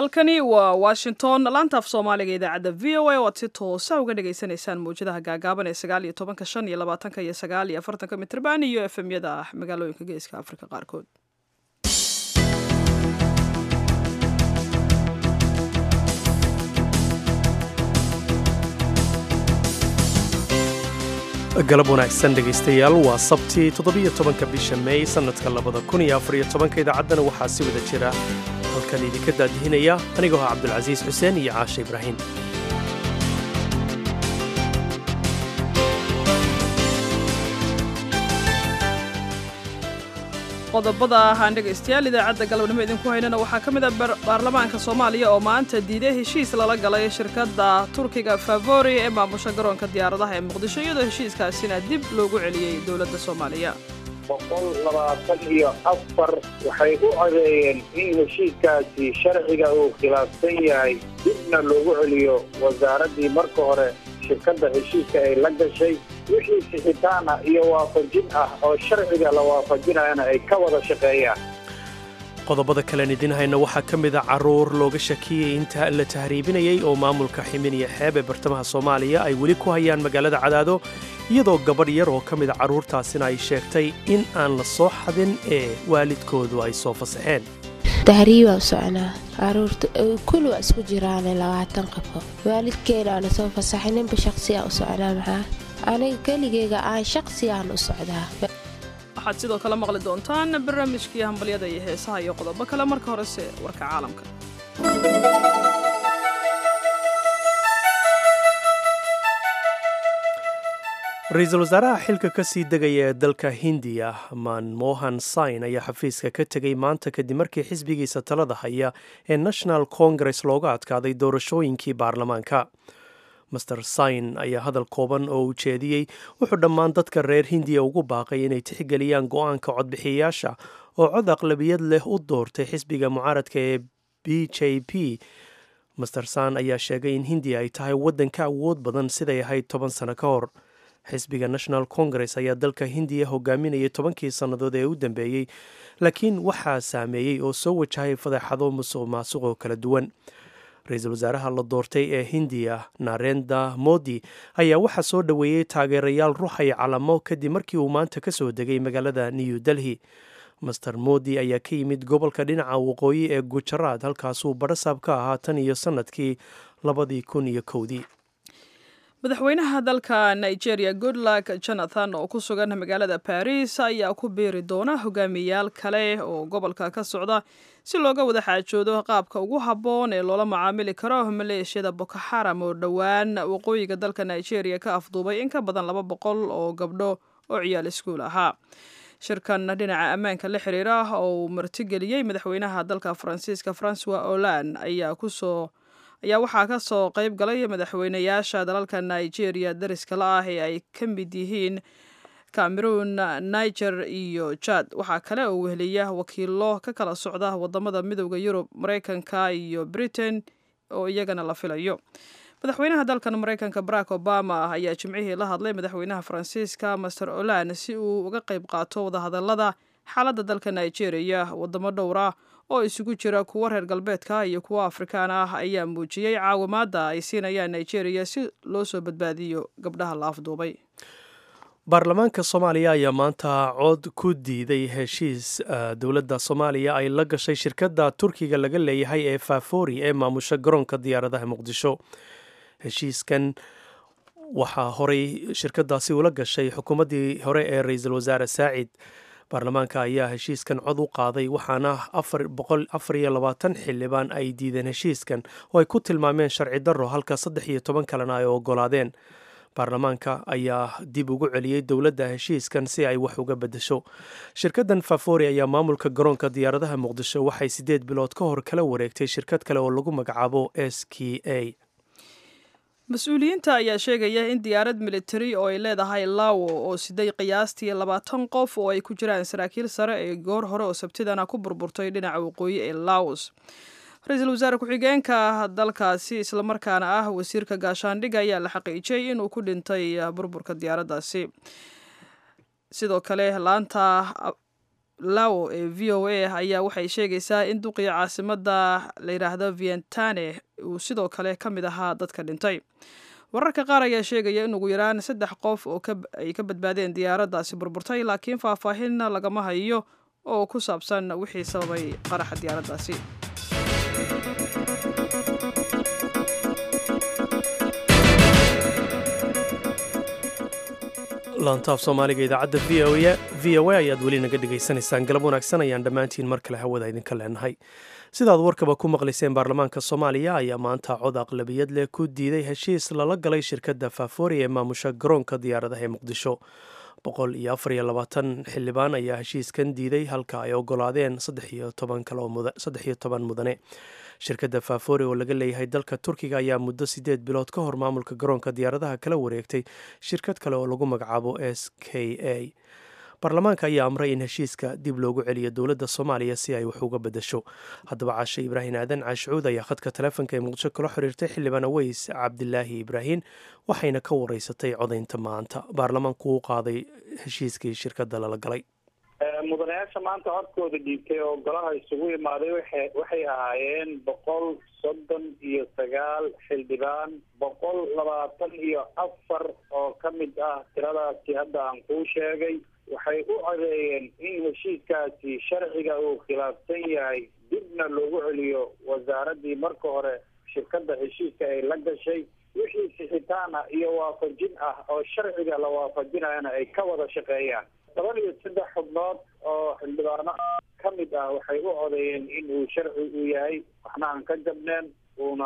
halkani waa washington laantaaf soomaaliga idaacadda v o a oo aad si toosa uga dhagaysanaysaan mawjadaha gaagaaban ee sagaal iyo tobanka shan iyo labaatanka iyo sagaal iyo afartanka mitrban iyo efemyada magaalooyinka geeska afrika qaarkood galab wanaagsan dhegaystayaal waa sabtii toddobiyo tobanka bisha meey sannadka labada kun iyo afariyo tobanka idaacaddana waxaa si wada jira halkan idinka daadihinaya anigoo ah cabdulcasiis xuseen iyo caashe ibraahim qodobada aan dhegaystayaal idaacadda galabnimo idinku haynana waxaa ka mid a baarlamaanka soomaaliya oo maanta diiday heshiis lala galay shirkadda turkiga favori ee maamusha garoonka diyaaradaha ee muqdisho iyadoo heshiiskaasina dib loogu celiyey dowladda soomaaliya boqol labaatan iyo afar waxay u codeeyeen in heshiiskaasi sharciga uu khilaafsan yahay dibna loogu celiyo wasaaraddii marka hore shirkadda heshiiska ay la gashay wixii sixitaana iyo waafajin ah oo sharciga la waafajinayana ay ka wada shaqeeyaan qodobada kalen idin hayna waxaa ka mid a carruur looga shakiyey inta la tahriibinayay oo maamulka ximiniya xeeb ee bartamaha soomaaliya ay weli ku hayaan magaalada cadaado iyadoo gabadh yar oo ka mida carruurtaasina ay sheegtay in aan la soo xadin ee waalidkoodu ay soo fasaxeen tahriibaa u soconaa caruurta kul waa isku jiraane labaatan qabo waalidkeena aana soo fasaxay ninba shaqsiyaa u socnaa maxaa aniga keligeyga aan shaqsiyaan u socdaa waxaad sidoo kale maqli doontaan barnaamijkii hambalyada iyo heesaha iyo qodobo kale marka horese warka caalamka ra-iisul wasaaraha xilka ka sii degaya ee dalka hindiya manmohan sain ayaa xafiiska ka tegay maanta kadib markii xisbigiisa talada haya ee national congress looga adkaaday doorashooyinkii baarlamaanka master sain ayaa hadal kooban oo ujeediyey wuxuu dhammaan dadka reer hindiya ugu baaqay inay tixgeliyaan go-aanka codbixiyayaasha oo cod aqlabiyad leh u doortay xisbiga mucaaradka ee b j p master san ayaa sheegay in hindiya ay tahay waddan ka awood badan siday ahayd toban sano ka hor xisbiga national congress ayaa dalka hindiya hogaaminayay tobankii sannadood ee u dambeeyey laakiin waxaa saameeyey oo soo wajahay fadeexado musuq maasuq oo kala duwan ra-iisul wasaaraha la doortay ee hindiya narenda modi ayaa waxaa soo dhoweeyey taageerayaal ruuxay calamo kadib markii uu maanta ka soo degay magaalada new delhi master modi ayaa ka yimid gobolka dhinaca waqooyi ee gujaraad halkaasuu badhasaab ka ahaa tan iyo sannadkii labadii kun iyo kowdii madaxweynaha dalka nigeria goodluck jonathan oo ku sugan magaalada baris ayaa ku biiri doona hogaamiyayaal kale oo gobolka ka socda si looga wada xaajoodo qaabka ugu habboon ee loola macaamili karo maleeshiyada boko xaram oo dhowaan waqooyiga dalka nigeria ka afduubay in ka badan laba boqol oo gabdho oo ciyaal iskuul ahaa shirkan dhinaca ammaanka la xiriira oo uu martigeliyey madaxweynaha dalka faransiiska francois olan ayaa kusoo ayaa waxaa ka soo qayb galay madaxweynayaasha dalalka nigeria dariska la ah ee ay ka mid yihiin cameroon niger iyo jad waxaa kale oo weheliya wakiilo ka kala socda wadamada midooda yurub mareykanka iyo britain oo iyagana la filayo madaxweynaha dalkan mareykanka barack obama ayaa jimcihii la hadlay madaxweynaha faransiiska master olan si uu uga qayb qaato wadahadalada xaaladda dalka nigeria wadamo dhowra oo isugu jira kuwo reer galbeedka iyo kuwo afrikaan ah ayaa muujiyey caawimaadda ay siinayaan nigeria si loo soo badbaadiyo gabdhaha la afduubay baarlamaanka soomaaliya ayaa maanta cod ku diiday heshiis dowladda soomaaliya ay la gashay shirkadda turkiga laga leeyahay ee fafori ee maamusha garoonka diyaaradaha muqdisho heshiiskan waxaa horey shirkadaasi ula gashay xukuumaddii hore ee ra-iisul wasaare saacid baarlamaanka ayaa heshiiskan cod u qaaday waxaana afar iyo labaatan xildhibaan ay diideen heshiiskan oo ay ku tilmaameen sharci darro halka saddex iyo toban kalena ay ogolaadeen baarlamaanka ayaa dib ugu celiyey dowladda heshiiskan si ay wax uga beddesho shirkaddan fafori ayaa maamulka garoonka diyaaradaha muqdisho waxay siddeed bilood ka hor kala wareegtay shirkad kale oo lagu magacaabo s k a mas-uuliyiinta ayaa sheegaya in diyaarad militari oo ay leedahay lawo oo siday qiyaastii labaatan qof oo ay ku jiraan saraakiil sare ee goor hore oo sabtidana ku burburtay dhinaca waqooyi ee laos ra-iisul wasaare ku-xigeenka dalkaasi islamarkaana ah wasiirka gaashaandhigga ayaa la xaqiijiyey inuu ku dhintay burburka diyaaraddaasi sidoo kale laanta lao ee v o a ayaa waxay sheegaysaa in duqii caasimada la yidhaahdo vientane uu sidoo kale ka mid ahaa dadka dhintay wararka qaar ayaa sheegaya in ugu yaraan saddex qof oo ay ka badbaadeen diyaaraddaasi burburtay laakiin faahfaahinna lagama hayo oo ku saabsan wixii sababay qaraxa diyaaraddaasi laantaaf soomaaliga idaacadda v o a v o a ayaad weli naga dhegaysanaysaan galab wanaagsan ayaan dhammaantiin mar kale hawada idinka leenahay sidaad warkaba ku maqlayseen baarlamaanka soomaaliya ayaa maanta cod aqlabiyad leh ku diiday heshiis lala galay shirkadda faafoori ee maamusha garoonka diyaaradaha ee muqdisho boqol iyo afar iyo labaatan xildhibaan ayaa heshiiskan diiday halka ay ogolaadeen saddex iyo toban mudane shirkadda faafoori oo laga leeyahay dalka turkiga ayaa muddo sideed bilood ka hor maamulka garoonka diyaaradaha kala wareegtay shirkad kale oo lagu magacaabo s k a baarlamaanka ayaa amray in heshiiska dib loogu celiyo dowladda soomaaliya si ay wax uga bedasho haddaba caashe ibraahim aadan caashcuud ayaa khadka taleefonka ee muqdisho kula xiriirtay xildhibaan aweys cabdilaahi ibraahin waxayna ka wareysatay codaynta maanta baarlamaanku u qaaday heshiiskii shirkadda lala galay mudanayaasha maanta codkooda dhiibtay oo golaha isugu imaaday waxa waxay ahaayeen boqol soddon iyo sagaal xildhibaan boqol labaatan iyo afar oo ka mid ah tiradaasi hadda aan kuu sheegay waxay u codeeyeen in heshiiskaasi sharciga uu khilaafsan yahay dibna loogu celiyo wasaaraddii marka hore shirkadda heshiiska ay la gashay wixii sixitaan ah iyo waafajin ah oo sharciga la waafajinayana ay ka wada shaqeeyaan toban iyo saddex xubnood oo xildhibaano ka mid ah waxay u codeeyeen in uu sharci uu yahay waxna aan ka jabneen uuna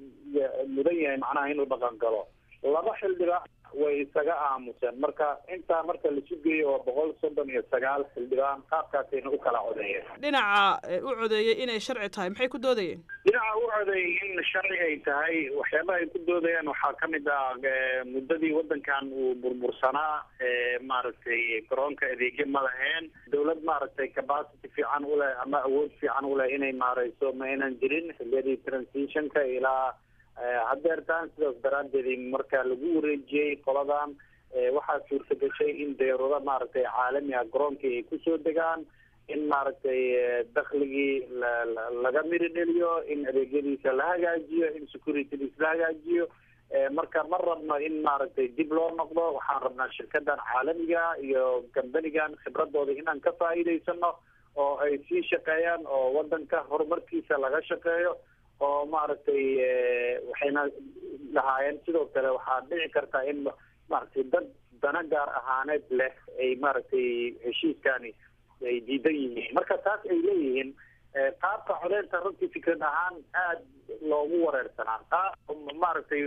mudan yahay macnaha inuu dhaqan galo laba xildhibaan way isaga aamuseen marka intaa marka lasu geeyo oo boqol soddon iyo sagaal xildhibaan qaabkaasayna u kala codeeyeen dhinaca u codeeyey inay sharci tahay maxay ku doodayeen dhinaca u codeeyey in sharci ay tahay waxyaabaha ay ku doodayaan waxaa ka mid ah muddadii waddankan uu burbursanaa maaragtay garoonka adeegyo ma laheen dawlad maaragtay capacity fiican u leh ama awood fiican u leh inay maareyso ma aynan jirin xiliyadii transitionka ilaa haddeertaan sidaas daraaddeed marka lagu wareejiyey qoladan waxaa suurta gashay in deerado maaragtay caalami ah garoonkii ay kusoo degaan in maaragtay dakligii laga miri dheliyo in adeegyadiisa la hagaajiyo in securitydiis la hagaajiyo marka ma rabno in maaragtay dib loo noqdo waxaan rabnaa shirkadan caalamiga iyo kambanigan khibradooda inaan ka faa'iidaysano oo ay sii shaqeeyaan oo wadanka horumarkiisa laga shaqeeyo oo maaragtay waxayna lahaayeen sidoo kale waxaa dhici kartaa in maaragtay dad dana gaar ahaaneed leh ay maaragtay heshiiskani ay diidan yihiin marka taas ay leeyihiin qaabka codeynta runtii fikrad ahaan aada loogu wareersanaa qaab maaragtay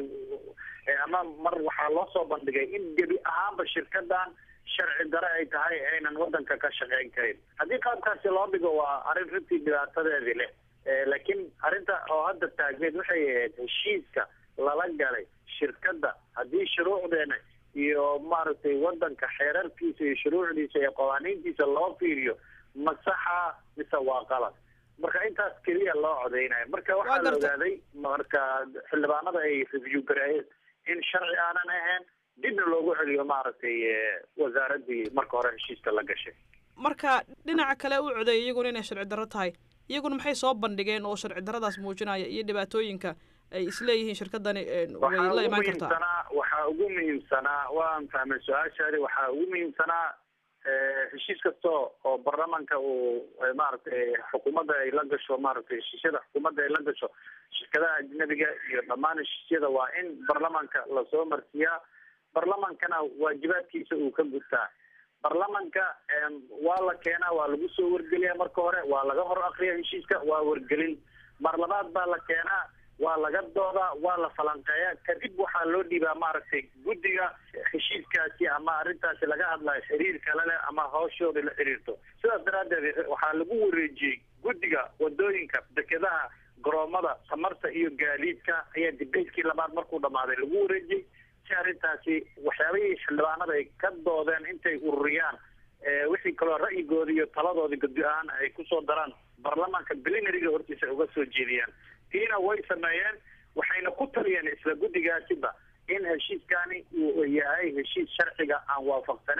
ama mar waxaa loo soo bandhigay in gebi ahaanba shirkadan sharci dare ay tahay aynan wadanka ka shaqeyn karin haddii qaabkaasi loo dhigo waa arrin runtii dhibaatadeedii leh laakiin arrinta oo hadda taagneed waxay ahayd heshiiska lala galay shirkadda haddii shuruucdeena iyo maaragtay wadanka xeerarkiisa iyo shuruucdiisa iyo qawaaniintiisa loo fiiriyo masaxa mise waa qalad marka intaas keliya loo codeynayo marka waxaa la ogaaday marka xildhibaanada ay review gareeyeen in sharci aanan ahayn dibna loogu celiyo maaragtay wasaaradii marka hore heshiiska la gashay marka dhinaca kale u codeeyay iyaguna inay sharci darro tahay iyaguna maxay soo bandhigeen oo sharci daradaas muujinaya iyo dhibaatooyinka ay isleeyihiin shirkadani way la imaan kartaa waxaa ugu muhiimsanaa waan fahmay su-aashaadi waxaa ugu muhiimsanaa heshiis kasta oo baarlamaanka uu maaragtay xukuumadda ay la gasho maaragtay heshiisyada xukuumadda ay la gasho shirkadaha ajnabiga iyo dhammaan heshiisyada waa in baarlamaanka lasoo marsiiyaa baarlamaankana waajibaadkiisa uu ka gudtaa baarlamanka waa la keenaa waa lagu soo wargeliyaa marka hore waa laga hor akriya heshiiska waa wargelin mar labaad baa la keenaa waa laga doodaa waa la falanqeeyaa kadib waxaa loo dhiibaa maaragtay guddiga heshiiskaasi ama arrintaasi laga hadlayo xiriir kale leh ama hawshooda la xiriirto sidaas daraaddeed waxaa lagu wareejiyey guddiga wadooyinka dekedaha garoomada tamarta iyo gaadiidka ayaa dibeydkii labaad markuu dhamaaday lagu wareejiyey si arrintaasi waxyaabihii xildhibaanada ay ka doodeen intay ururiyaan wixii kaloo ra'yigoodi iyo taladoodi guddi ahaan ay kusoo daraan baarlamaanka belinariga hortiisa ay uga soo jeediyaan tiina way sameeyeen waxayna ku taliyeen isla guddigaasiba in heshiiskani uu yahay heshiis sharciga aan waafaqsaneen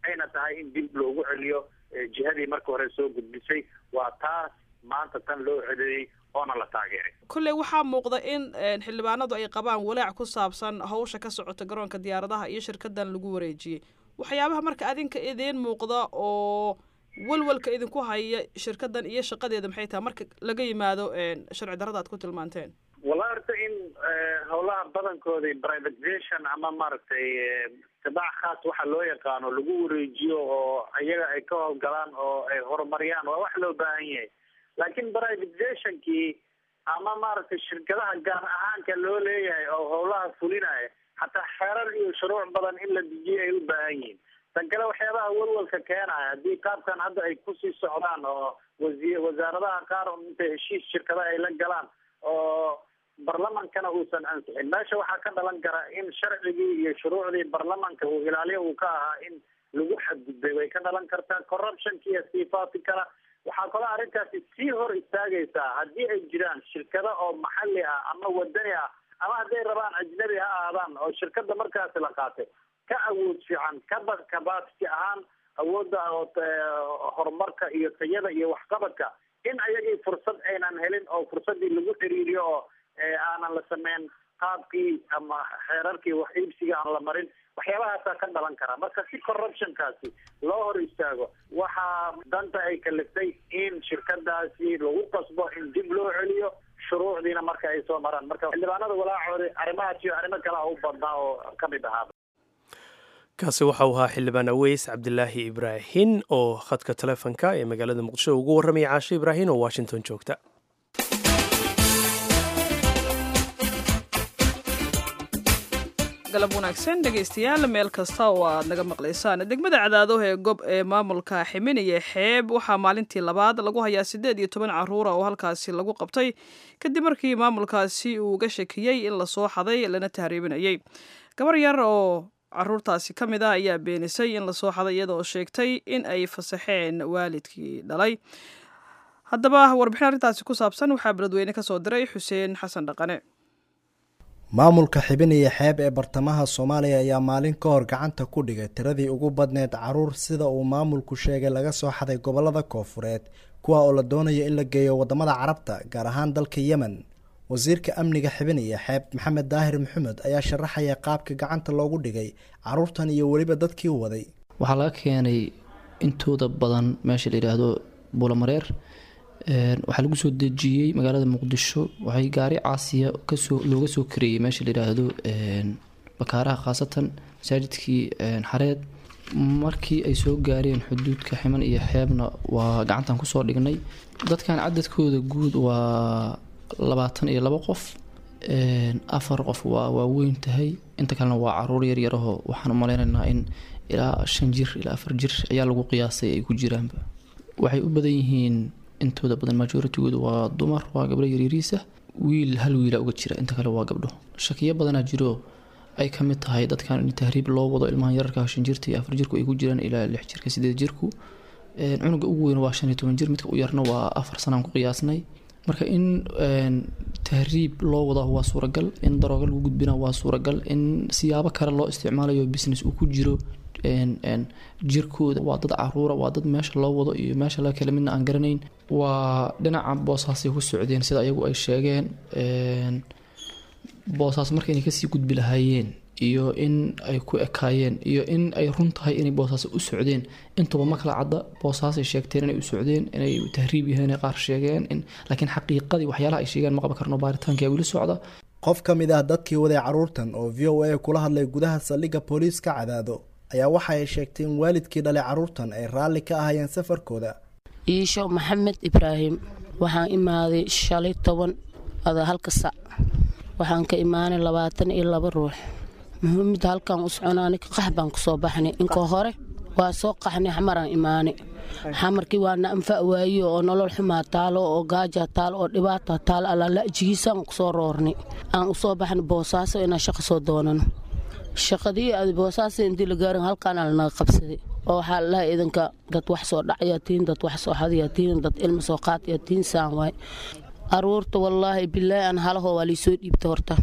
ayna tahay in dib loogu celiyo jihadii marka hore soo gudbisay waa taas maanta tan loo cedeeyey oona la taageeray kolley waxaa muuqda in xildhibaanadu ay qabaan walaac ku saabsan hawsha ka socota garoonka diyaaradaha iyo shirkadan lagu wareejiyey waxyaabaha marka adinka idiin muuqda oo walwalka idinku haya shirkadan iyo shaqadeeda maxay tahay marka laga yimaado sharci darrada aad ku tilmaanteen wallahi horta in howlaha badankoodii privatization ama maaragtay tibaac khaas waxa loo yaqaano lagu wareejiyo oo iyaga ay ka howlgalaan oo ay horumariyaan waa wax loo baahan yahay laakiin privatizationkii ama maaragtay shirkadaha gaar ahaanka loo leeyahay oo howlaha fulinaya hataa xeerar iyo shuruuc badan in la dejiyo ay u baahan yihiin tan kale waxyaabaha walwalka keenaya haddii qaabkan hadda ay kusii socdaan oo wasi wasaaradaha qaar intay heshiis shirkada ay la galaan oo barlamankana uusan ansixin meesha waxaa ka dhalan kara in sharcigii iyo shuruucdii barlamanka uu ilaaliyo uu ka ahaa in lagu xadgudbay way ka dhalan kartaa corruptionka iyo siifaati kala waxaa kaloo arrintaasi sii hor istaagaysaa haddii ay jiraan shirkado oo maxalli ah ama wadani ah ama hadday rabaan ajnabi ha ahaadaan oo shirkada markaasi la qaatay ka awood fiican kaba capacity ahaan awoodda horumarka iyo tayada iyo waxqabadka in ayagii fursad aynan helin oo fursadii lagu xiriiriyo oo aanan la sameyn qaabkii ama xeerarkii wax iibsiga aan la marin waxyaabahaasaa ka dhalan karaa marka si corruptionkaasi loo hor istaago waxaa danta ay kaliftay in shirkadaasi lagu qasbo in dib loo celiyo shuruucdiina marka ay soo maraan marka xildhibaanada walaacoodi arrimahaas iyo arrimo kale u badnaa oo kamid ahaaba kaasi waxa uu ahaa xildhibaan aweys cabdilaahi ibraahin oo khadka taleefonka ee magaalada muqdisho ugu warramaya caashe ibraahin oo washington joogta galab wanaagsan dhegaystayaal meel kasta oo aad naga maqlaysaan degmada cadaado ee gob ee maamulka ximiniye xeeb waxaa maalintii labaad lagu hayaa siddeed iyo toban caruura oo halkaasi lagu qabtay kadib markii maamulkaasi uu uga shakiyey in lasoo xaday lana tahriibinayay gabar yar oo caruurtaasi ka mid ah ayaa beenisay in lasoo xaday iyadaoo sheegtay in ay fasaxeen waalidkii dhalay haddaba warbixin arrintaasi ku saabsan waxaa beledweyne ka soo diray xuseen xasan dhaqane maamulka xibiniya xeeb ee bartamaha soomaaliya ayaa maalin ka hor gacanta ku dhigay tiradii ugu badneed caruur sida uu maamulku sheegay laga soo xaday gobolada koofureed kuwa oo la doonayo in la geeyo wadamada carabta gaar ahaan dalka yemen wasiirka amniga xibiniya xeeb maxamed daahir maxamed ayaa sharaxaya qaabka gacanta loogu dhigay caruurtan iyo weliba dadkii waday waxaa laga keenay intooda badan meesha la yidhaahdo buulamareer waxaa lagu soo dejiyey magaalada muqdisho waxay gaari caasiya kasoo looga soo kareeyey meesha layidhaahdo bakaaraha khaasatan masaajidkii xareed markii ay soo gaareen xuduudka ximan iyo xeebna waa gacantan kusoo dhignay dadkan cadadkooda guud waa labaatan iyo labo qof afar qof waa waaweyn tahay inta kalena waa caruur yaryarahoo waxaan umaleynaynaa in ilaa shan jir ilaa afar jir ayaa lagu qiyaasay ay ku jiraanba waxay u badan yihiin intooda badan majoritygooda waa dumar waa gabdho yaryariisa wiil hal wiila uga jira inta kale waa gabdho shakiyo badanaa jiro ay ka mid tahay dadkan in tahriib loo wado ilmahan yararka shan jirta iyo afar jirku ay ku jiraan ilaa lix jirka sideed jirku cunuga ugu weyn waa shan iyo toban jir midka u yarna waa afar sanaan ku qiyaasnay marka in tahriib loo wada waa suuragal in darooga lagu gudbina waa suuragal in siyaabo kale loo isticmaalayo business uu ku jiro jirkooda waa dad caruura waa dad meesha loo wado iyo meesha la kale midna aan garanayn waa dhinaca boosaasay ku socdeen sida ayagu ay sheegeen boosaas marka inay kasii gudbi lahaayeen iyo in ay ku ekaayeen iyo in ay run tahay inay boosaas u socdeen intuba ma kala cadda boosaasay sheegteen inay u socdeen inay tahriib yahayn qaar sheegeen laakiin xaqiiqadii waxyaalaha ay sheegeen ma qaban karno baaritaanka weli socda qof ka mid ah dadkii waday caruurtan oo v o a kula hadlay gudaha saldhigga booliiska cadaado ayaa waxa ay sheegtay in waalidkii dhalay caruurtan ay raalli ka ahayeen safarkooda iisho maxamed ibraahim waxaan imaaday shalay toban ada halka sac waxaan ka imaanay labaatan iyo laba ruux muhiimada halkan u soconaani qax baan kusoo baxnay inkoo hore waa soo qaxnay xamaraan imaanay xamarkii waana anfa waayo oo nolol xumaa taalo oo gaaja taalo oo dhibaata taalo allaala'jigiisaan kusoo roornay aan usoo baxnay boosaaso inaan shaqo soo doonano shaqadii boosaaso intii la gaarin halkaana lanaga qabsaday oo waxaa lalahay idinka dad wax soo dhacyaa tihin dad wax soo xadayaa tihin dad ilma soo qaatayaa tihin saan waay aruurta wallaahi bilaahi aan halahoo waa liisoo dhiibta horta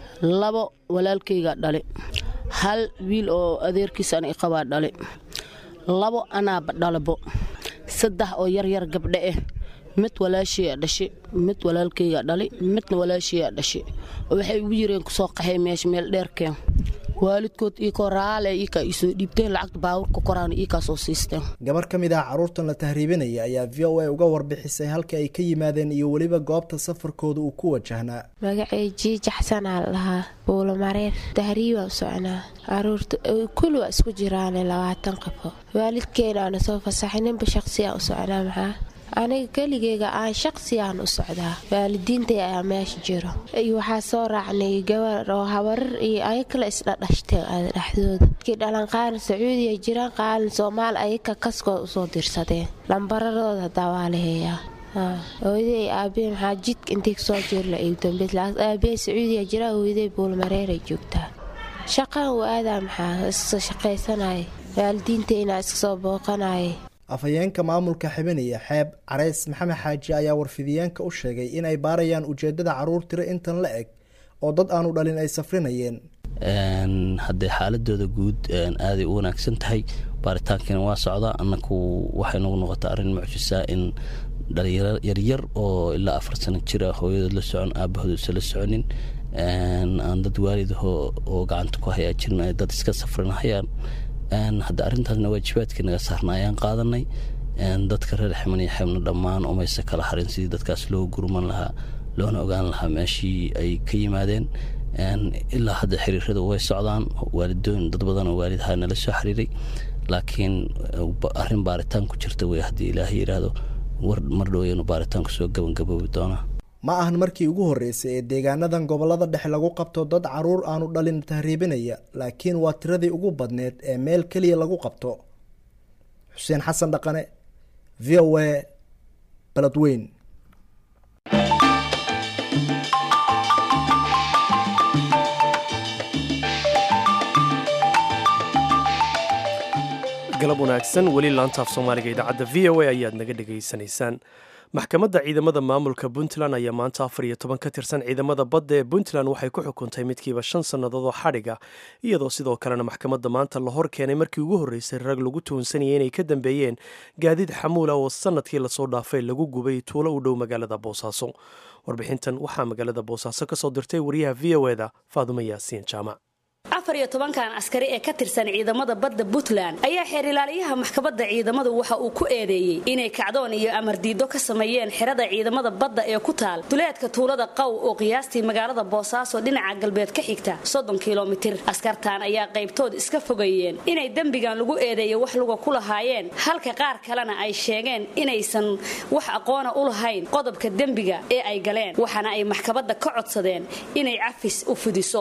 labo walaalkaygaa dhale hal wiil oo adeerkiis aan iqabaa dhale labo anaaba dhalabo saddex oo yaryar gabdhe ah mid walaashiyaa dhashay mid walaalkaygaa dhalay midna walaashiyaa dhashay oo waxay ugu yireen kusoo qaxay meesha meel dheerkeen waalidkood iikoo raale iikaa iisoo dhiibteen lacagta baawurka koraana iikaa soo siisteen gabar ka mid ah carruurtan la tahriibinaya ayaa v o a uga warbixisay halka ay ka yimaadeen iyo weliba goobta safarkooda uu ku wajahnaa magacay jiijaxsanaa la dhahaa buulomareer tahriibaa u soconaa caruurta kuli waa isku jiraane labaatan qabo waalidkeena aana soo fasaxay ninba shaqsiyaa u soconaa maxaa aniga keligeyga aan shaqsiyaan u socdaa waalidiintay ayaa meesha jiro iyo waxaa soo raacnay gabar oo habarar iyo ayakala isdhadhashteen aada dhexdooda kii dhalan qaaran sacuudiya jiraan qaaran soomaal ayaka kaskood usoo dirsadeen lambaradooda hadaa waa la heeyaa hooyaday aabe maxaa jidka intay kasoo jirla iigdambe aabe sacuudiya jiraa hooyaday buulmareeray joogtaa shaqaan u aadaa maxaa iska shaqaysanaya waalidiintayna iska soo booqanaya afhayeenka maamulka xibinaya xeeb careys maxamed xaaji ayaa warfidiyeenka u sheegay in ay baarayaan ujeedada caruur tiro intan la eg oo dad aanu dhalin ay safrinayeen haddee xaaladooda guud aaday u wanaagsan tahay baaritaankiina waa socdaa annaku waxay nagu noqota arrin mucjisaa in dhalinyaro yaryar oo ilaa afar sano jira hooyadood la socon aabahood isa la soconin aan dad waalidaho oo gacanta ku hayaa jirin ay dad iska safrinahayaan hadda arrintaasna waajibaadkii naga saarna ayaan qaadanay dadka reer ximan iyo xeebna dhammaan umayse kala harin sidii dadkaas loo gurman lahaa loona ogaan lahaa meeshii ay ka yimaadeen ilaa hadda xiriirada way socdaan waalidooyin dad badan oo waalidaha nala soo xiriiray laakiin arrin baaritaan ku jirta wey haddii ilaahay yidhaahdo mar dhoweyanu baaritaanku soo gabangaboobi doonaa ma ahan markii ugu horreysay ee deegaanadan gobollada dhexe lagu qabto dad caruur aanu dhalin tahriibinaya laakiin waa tiradii ugu badneed ee meel keliya lagu qabto xuseen xasan dhaqane v o a baladweyn galab wanaagsan weli laantaaf soomaaliga idaacadda v o a ayaad naga dhegaysanaysaan maxkamadda ciidamada maamulka puntland ayaa maanta afar iyo toban ka tirsan ciidamada badda ee puntland waxay ku xukuntay midkiiba shan sannadood oo xadhiga iyadoo sidoo kalena maxkamadda maanta la hor keenay markii ugu horreysay rag lagu tuhunsanayay inay ka dambeeyeen gaadiid xamuula oo sannadkii lasoo dhaafay lagu gubay tuulo u dhow magaalada boosaaso warbixintan waxaa magaalada boosaaso ka soo dirtay wariyaha v o eda faadumo yaasiin jaamac afar iyo tobankan askari ee ka tirsan ciidamada badda puntland ayaa xeer ilaaliyaha maxkamadda ciidamadu waxa uu ku eedeeyey inay kacdoon iyo amardiido ka sameeyeen xerada ciidamada badda ee ku taal duleedka tuulada qaw oo qiyaastii magaalada boosaaso dhinaca galbeed ka xigta soddon kilomitir askartan ayaa qaybtood iska fogeeyeen inay dembigan lagu eedeeyo wax luga ku lahaayeen halka qaar kalena ay sheegeen inaysan wax aqoona u lahayn qodobka dembiga ee ay galeen waxaana ay maxkamadda ka codsadeen inay cafis u fidiso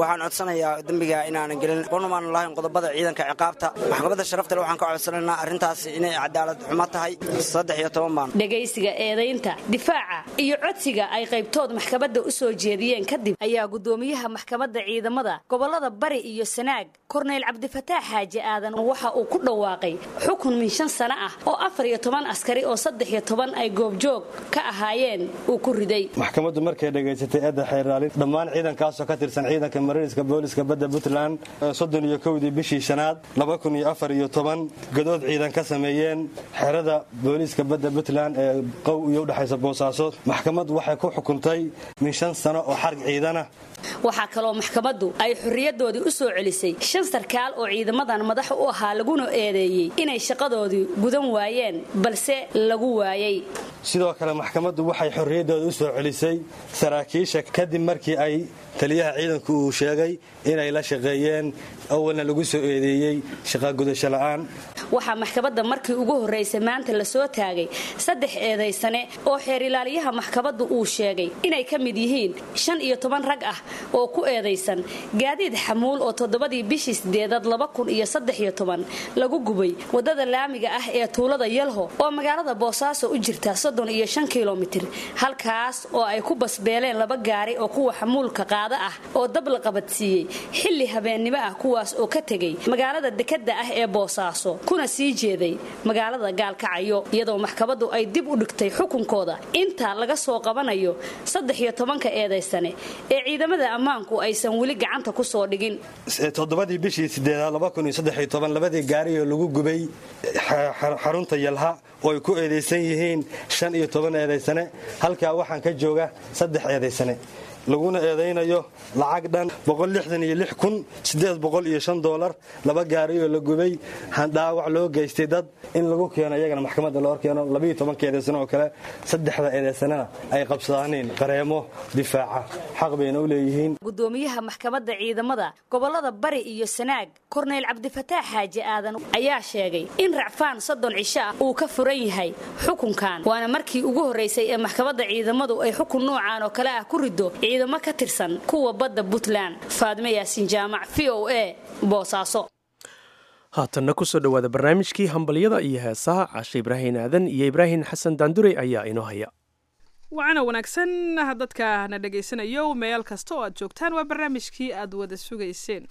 dembiga inaanan gelin qonumaanan lahayn qodobada ciidanka ciqaabta maxkamadda sharaftale waxaan ka codsanaynaa arrintaas inay cadaalad xumo tahay saddex iyo toban baan dhegaysiga eedaynta difaaca iyo codsiga ay qaybtood maxkamadda u soo jeediyeen kadib ayaa gudoomiyaha maxkamadda ciidamada gobolada bari iyo sanaag korneyl cabdifataax xaaji aadan waxa uu ku dhawaaqay xukun min shan sano ah oo afar iyo toban askari oo saddex iyo toban ay goobjoog ka ahaayeen uu ku riday maxkamaddu markay dhegaysatay eedda xeeraalin dhammaan ciidankaasoo ka tirsan ciidanka mariiska booliska badda puntland soddon iyo kowdii bishii shanaad laba kun iyo afar iyo toban gadood ciidan ka sameeyeen xerada booliiska badda puntland ee qow iyo udhexaysa boosaaso maxkamaddu waxay ku xukuntay min shan sano oo xarg ciidana waxaa kaloo maxkamaddu ay xorriyadoodii u soo celisay shan sarkaal oo ciidamadan madax u ahaa laguna eedeeyey inay shaqadoodii gudan waayeen balse lagu waayey sidoo kale maxkamaddu waxay xorriyaddooda u soo celisay saraakiisha kadib markii ay taliyaha ciidanku uu sheegay inay la shaqeeyeen awalna lagu soo eedeeyey shaqagudasho la'aan waxaa maxkamadda markii ugu horraysay maanta la soo taagay saddex eedaysane oo xeer ilaaliyaha maxkamaddu uu sheegay inay ka mid yihiin shan iyo toban rag ah oo ku eedaysan gaadiid xamuul oo toddobadii bishii sideedaad laba kun iyo saddex iyo toban lagu gubay waddada laamiga ah ee tuulada yalho oo magaalada boosaaso u jirta soddon iyo shan kilomitir halkaas oo ay ku basbeeleen laba gaari oo kuwa xamuulka qaada ah oo dab la qabadsiiyey xilli habeennimo ah kuwa kuwaas oo ka tegey magaalada dekadda ah ee boosaaso kuna sii jeeday magaalada gaalkacyo iyadoo maxkamaddu ay dib u dhigtay xukunkooda inta laga soo qabanayo saddex iyo tobanka eedaysane ee ciidamada ammaanku aysan weli gacanta ku soo dhigin toddobadii bishii sideedaad labadii gaarioo lagu gubay xarunta yalha oo ay ku eedaysan yihiin shan iyo toban eedaysane halkaa waxaan ka jooga saddex eedaysane laguna eedaynayo lacag dhan dolar laba gaariyoo la gubay dhaawac loo geystay dad in lagu keeno iyagana maxkamadda loo keeno eedaysan oo kale saddexda eedaysanana ay qabsadaaniin qareemo difaaca xaq bayna u leeyihiin gudoomiyaha maxkamadda ciidamada gobolada bari iyo sanaag korneyl cabdifataax xaaji aadan ayaa sheegay in racfaan soddon cisho ah uu ka furan yahay xukunkan waana markii ugu horraysay ee maxkamadda ciidamadu ay xukun noocaan oo kale ah ku rido ciidamo ka tirsan kuwa badda puntland faadme yaasin jaamac v o a boosaaso haatanna kusoo dhowaada barnaamijkii hambalyada iyo heesaha cashe ibraahin aadan iyo ibraahim xasan daandurey ayaa inoo haya wacana wanaagsan dadka na dhegaysanayo meel kasta oo aad joogtaan waa barnaamijkii aad wada sugayseen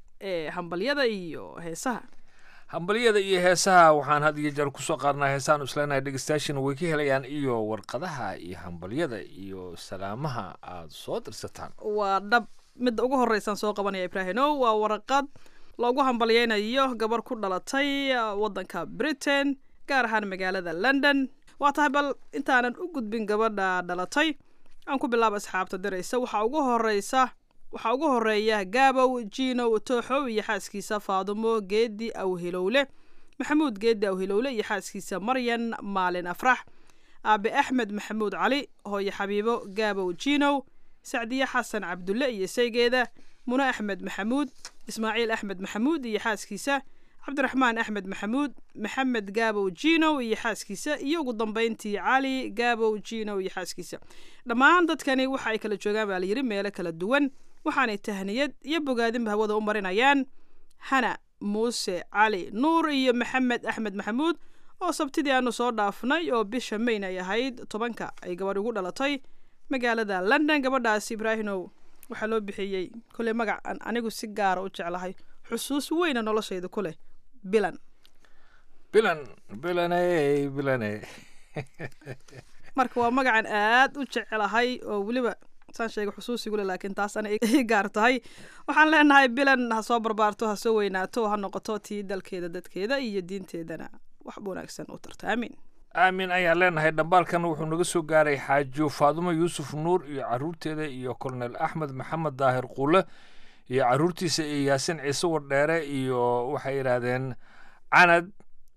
ee hambalyada iyo heesaha hambalyada iyo heesaha waxaan had iyo jeer kusoo qaadnaa heesahan isleenahay dhegeystayaashana way ka helayaan iyo warqadaha iyo hambalyada iyo salaamaha aad soo dirsataan waa dhab midda ugu horreysaan soo qabanaya ibraahino waa warqad loogu hambalyeynayo gabar ku dhalatay waddanka britain gaar ahaan magaalada london waa tahay bal intaanan u gudbin gabadha dhalatay aan ku bilaaba asxaabta diraysa waxaa ugu horeysa waxaa ugu horeeya gaabow jinow tooxow iyo xaaskiisa faadumo geedi awhilowle maxamuud geedi awhilowle iyo xaaskiisa maryan maalin afrax aabe axmed maxamuud cali hooye xabiibo gaabow jinow sacdiye xasan cabdulle iyo saygeeda mune axmed maxamuud ismaaciil axmed maxamuud iyo xaaskiisa cabdiraxmaan axmed maxamuud maxamed gaabow jinow iyo xaaskiisa iyo ugu dambeyntii cali gaabow jinow iyo xaaskiisa dhammaan dadkani waxa ay kala joogaan baa layidhi meelo kala duwan waxaanay tahniyad iyo bogaadinba hawada u marinayaan hana muuse cali nuur iyo maxamed axmed maxamuud oo sabtidii aanu soo dhaafnay oo bisha mayn ay ahayd tobanka ay gabadh ugu dhalatay magaalada london gabadhaas ibraahimow waxaa loo bixiyey koley magac aan anigu si gaara u jeclahay xusuus weyna noloshayda ku leh bilan bilan bilane bilane marka waa magacan aad u jecelahay oo weliba saan sheega xusuusigule laakiin taas ana ii gaar tahay waxaan leenahay bilan ha soo barbaarto ha soo weynaato ha noqoto tii dalkeeda dadkeeda iyo diinteedana wax wanaagsan u tarta aamiin aamin ayaan leenahay dhambaalkan wuxuu naga soo gaaray xaajo faadumo yuusuf nuur iyo caruurteeda iyo kolonel axmed maxamed daahir quule iyo caruurtiisa iyo yaasin ciise wardheere iyo waxay yidhaahdeen canad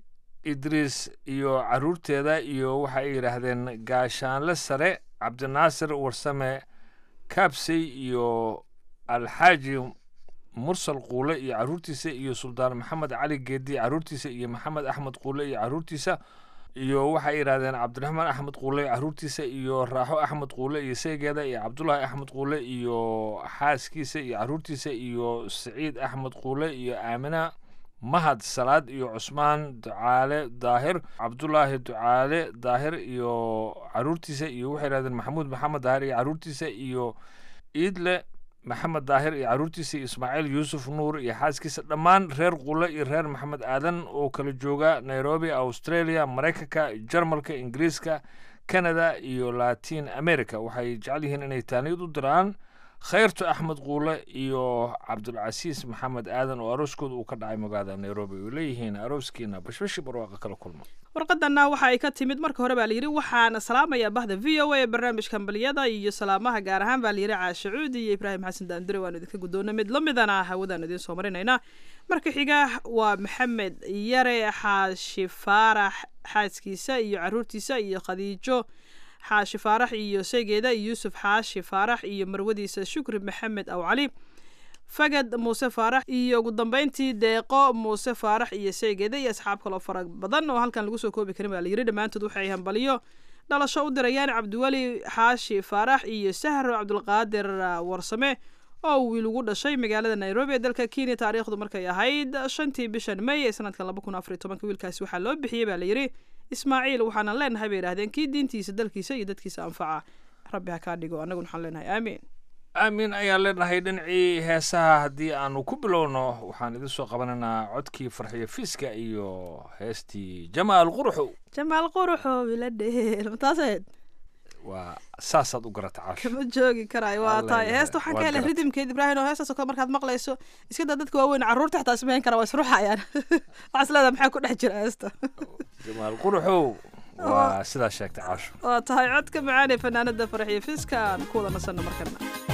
idriis iyo caruurteeda iyo waxay yidhaahdeen gaashaanle sare cabdinaasir warsame kaabsey iyo alxaaji mursal quule iyo caruurtiisa iyo suldaan maxamed cali geedi caruurtiisa iyo maxamed axmed quule iyo caruurtiisa iyo waxay yidhahdeen cabdiraxmaan axmed quule caruurtiisa iyo raaxo axmed quule iyo seegeeda iyo cabdulaahi axmed quule iyo xaaskiisa iyo caruurtiisa iyo saciid axmed quule iyo aamina mahad salaad iyo cusmaan ducaale daahir cabdulaahi ducaale daahir iyo caruurtiisa iyo waxay yidhahdeen maxamuud maxamed daahir iyo caruurtiisa iyo iidle maxamed daahir iyo caruurtiisa iyo ismaaciil yuusuf nuur iyo xaaskiisa dhammaan reer qule iyo reer maxamed aadan oo kala jooga nairobi australia maraykanka jarmalka ingiriiska canada iyo latin america waxay jecel yihiin inay taaniyad u diraan khayrtu axmed quule iyo cabdulcasiis maxamed aadan oo arooskooda uu ka dhacay magaalada nairobi ay leeyihiin arooskiina bashbashi barwaaqa kala kulma warqadana waxa ay ka timid marka hore baa layidhi waxaana salaamaya bahda v o a ee barnaamijka hambaliyada iyo salaamaha gaar ahaan baa layidhi caashe cuudi iyo ibraahim xasan daandure waanu idinka guddoona mid la midana hawadaan idiin soo marinaynaa marka xiga waa maxamed yare xaashi faarax xaaskiisa iyo caruurtiisa iyo khadiijo xaashi faarax iyo seegeeda yuusuf xaashi faarax iyo marwadiisa shukri maxamed aw cali fagad muuse faarax iyo ugu dambeyntii deeqo muuse faarax iyo seegeeda iyo asxaab kaloo fara badan oo halkan lagu soo koobi karin baa layidhi dhammaantood waxay hambaliyo dhalasho u dirayaan cabdiweli xaashi faarax iyo sahro cabdulqaadir warsame oo wiil ugu dhashay magaalada nairobi ee dalka kenya taariikhdu markay ahayd shantii bishan may ee sanadkan laba kun afariy tobanka wiilkaasi waxaa loo bixiyey baa layidhi ismaaciil waxaanan leenahay bay yidhahdeen kii diintiisa dalkiisa iyo dadkiisa anfaca rabbi ha kaa dhigo annaguna waxaan leenahay aamiin aamin ayaan leenahay dhinacii heesaha haddii aanu ku bilowno waxaan idin soo qabanaynaa codkii farxiyo fiiska iyo heestii jamaal quruxow jamaal quruxow ila dheel mataaseed waa saasaad u garata caasho kama joogi karaayo waa Alla tahay ilaah, heesta waxaan waa ka helay garat. ridimkeed ibraahim oo heestaasoo kale markaad maqlayso iska daa dadka waaweyn carruurta xitaa ismayn kara waa isruxayaan waxaa is leedahay maxaa ku dhex jira heesta jamaal quruxow waa sidaa sheegtay caasho waa tahay codka macaan ee fanaanada farxiyo fiiska aan ku wada nasanno markana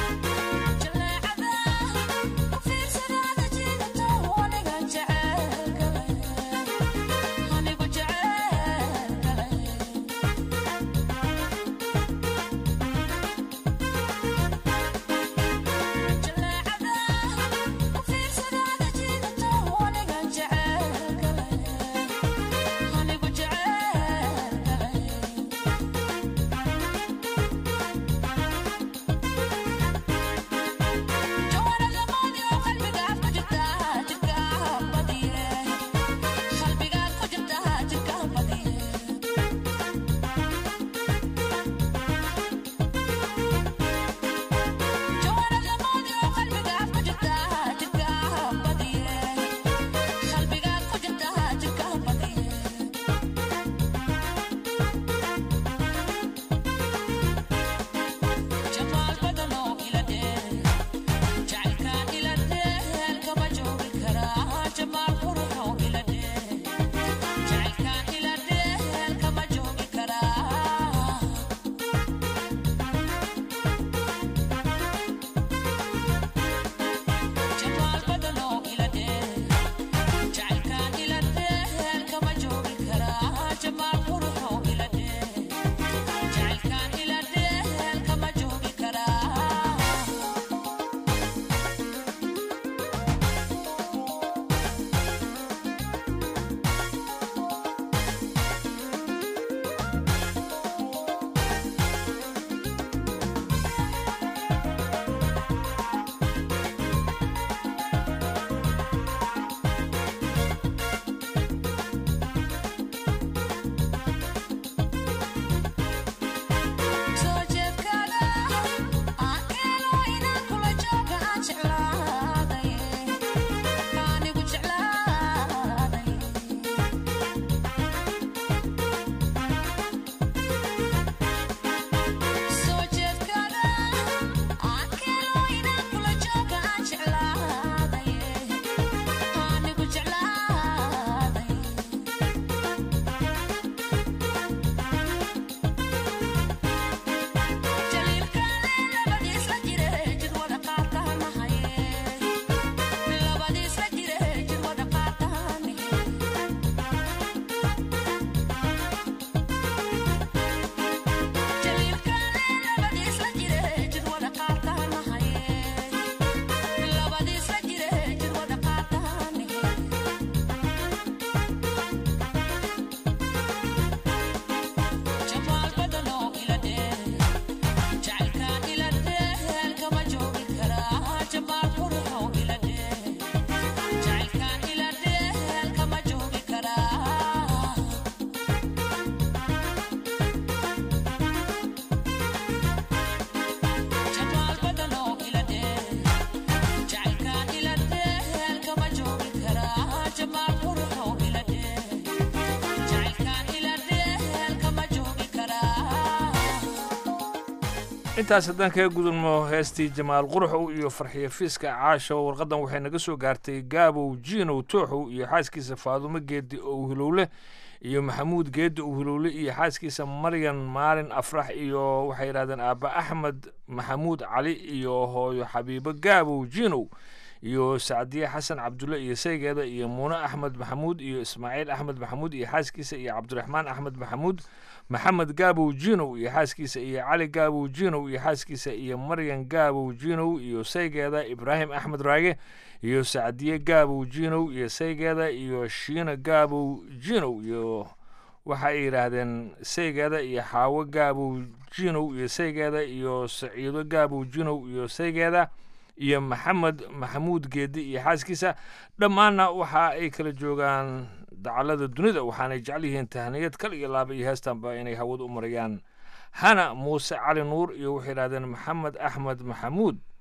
intaas haddaan kaga gudubno heestii jamaal quruxow iyo farxiyo fiiska caasho warqadan waxay naga soo gaartay gaabow jiinow tooxow iyo xaaskiisa faadumo geedi ow hilowle iyo maxamuud geedi ow hilowle iyo xaaskiisa maryan maalin afrax iyo waxay yidhahdeen aabba axmed maxamuud cali iyo hooyo xabiibo gaabow jiinow iyo sacdiye xasan cabdulle iyo saygeeda iyo muune axmed maxamuud iyo ismaaciil axmed maxamuud iyo xaaskiisa iyo cabdiraxmaan axmed maxamuud maxamed gaabow jiinow iyo xaaskiisa iyo cali gaabow jiinow iyo xaaskiisa iyo maryan gaabow jiinow iyo saygeeda ibraahim axmed raage iyo sacdiye gaabow jiinow iyo saygeeda iyo shiina gaabow jiinow iyo waxa ay yidhaahdeen saygeeda iyo xaawo gaabow jiinow iyo saygeeda iyo saciido gaabow jiinow iyo saygeeda iyo maxamed maxamuud geedi iyo xaaskiisa dhammaanna waxa ay kala joogaan dacalada dunida waxaanay jecel yihiin tahniyad kal iyo laaba iyo heestanba inay hawada u marayaan hana muuse cali nuur iyo waxay yidhahdeen maxamed axmed maxamuud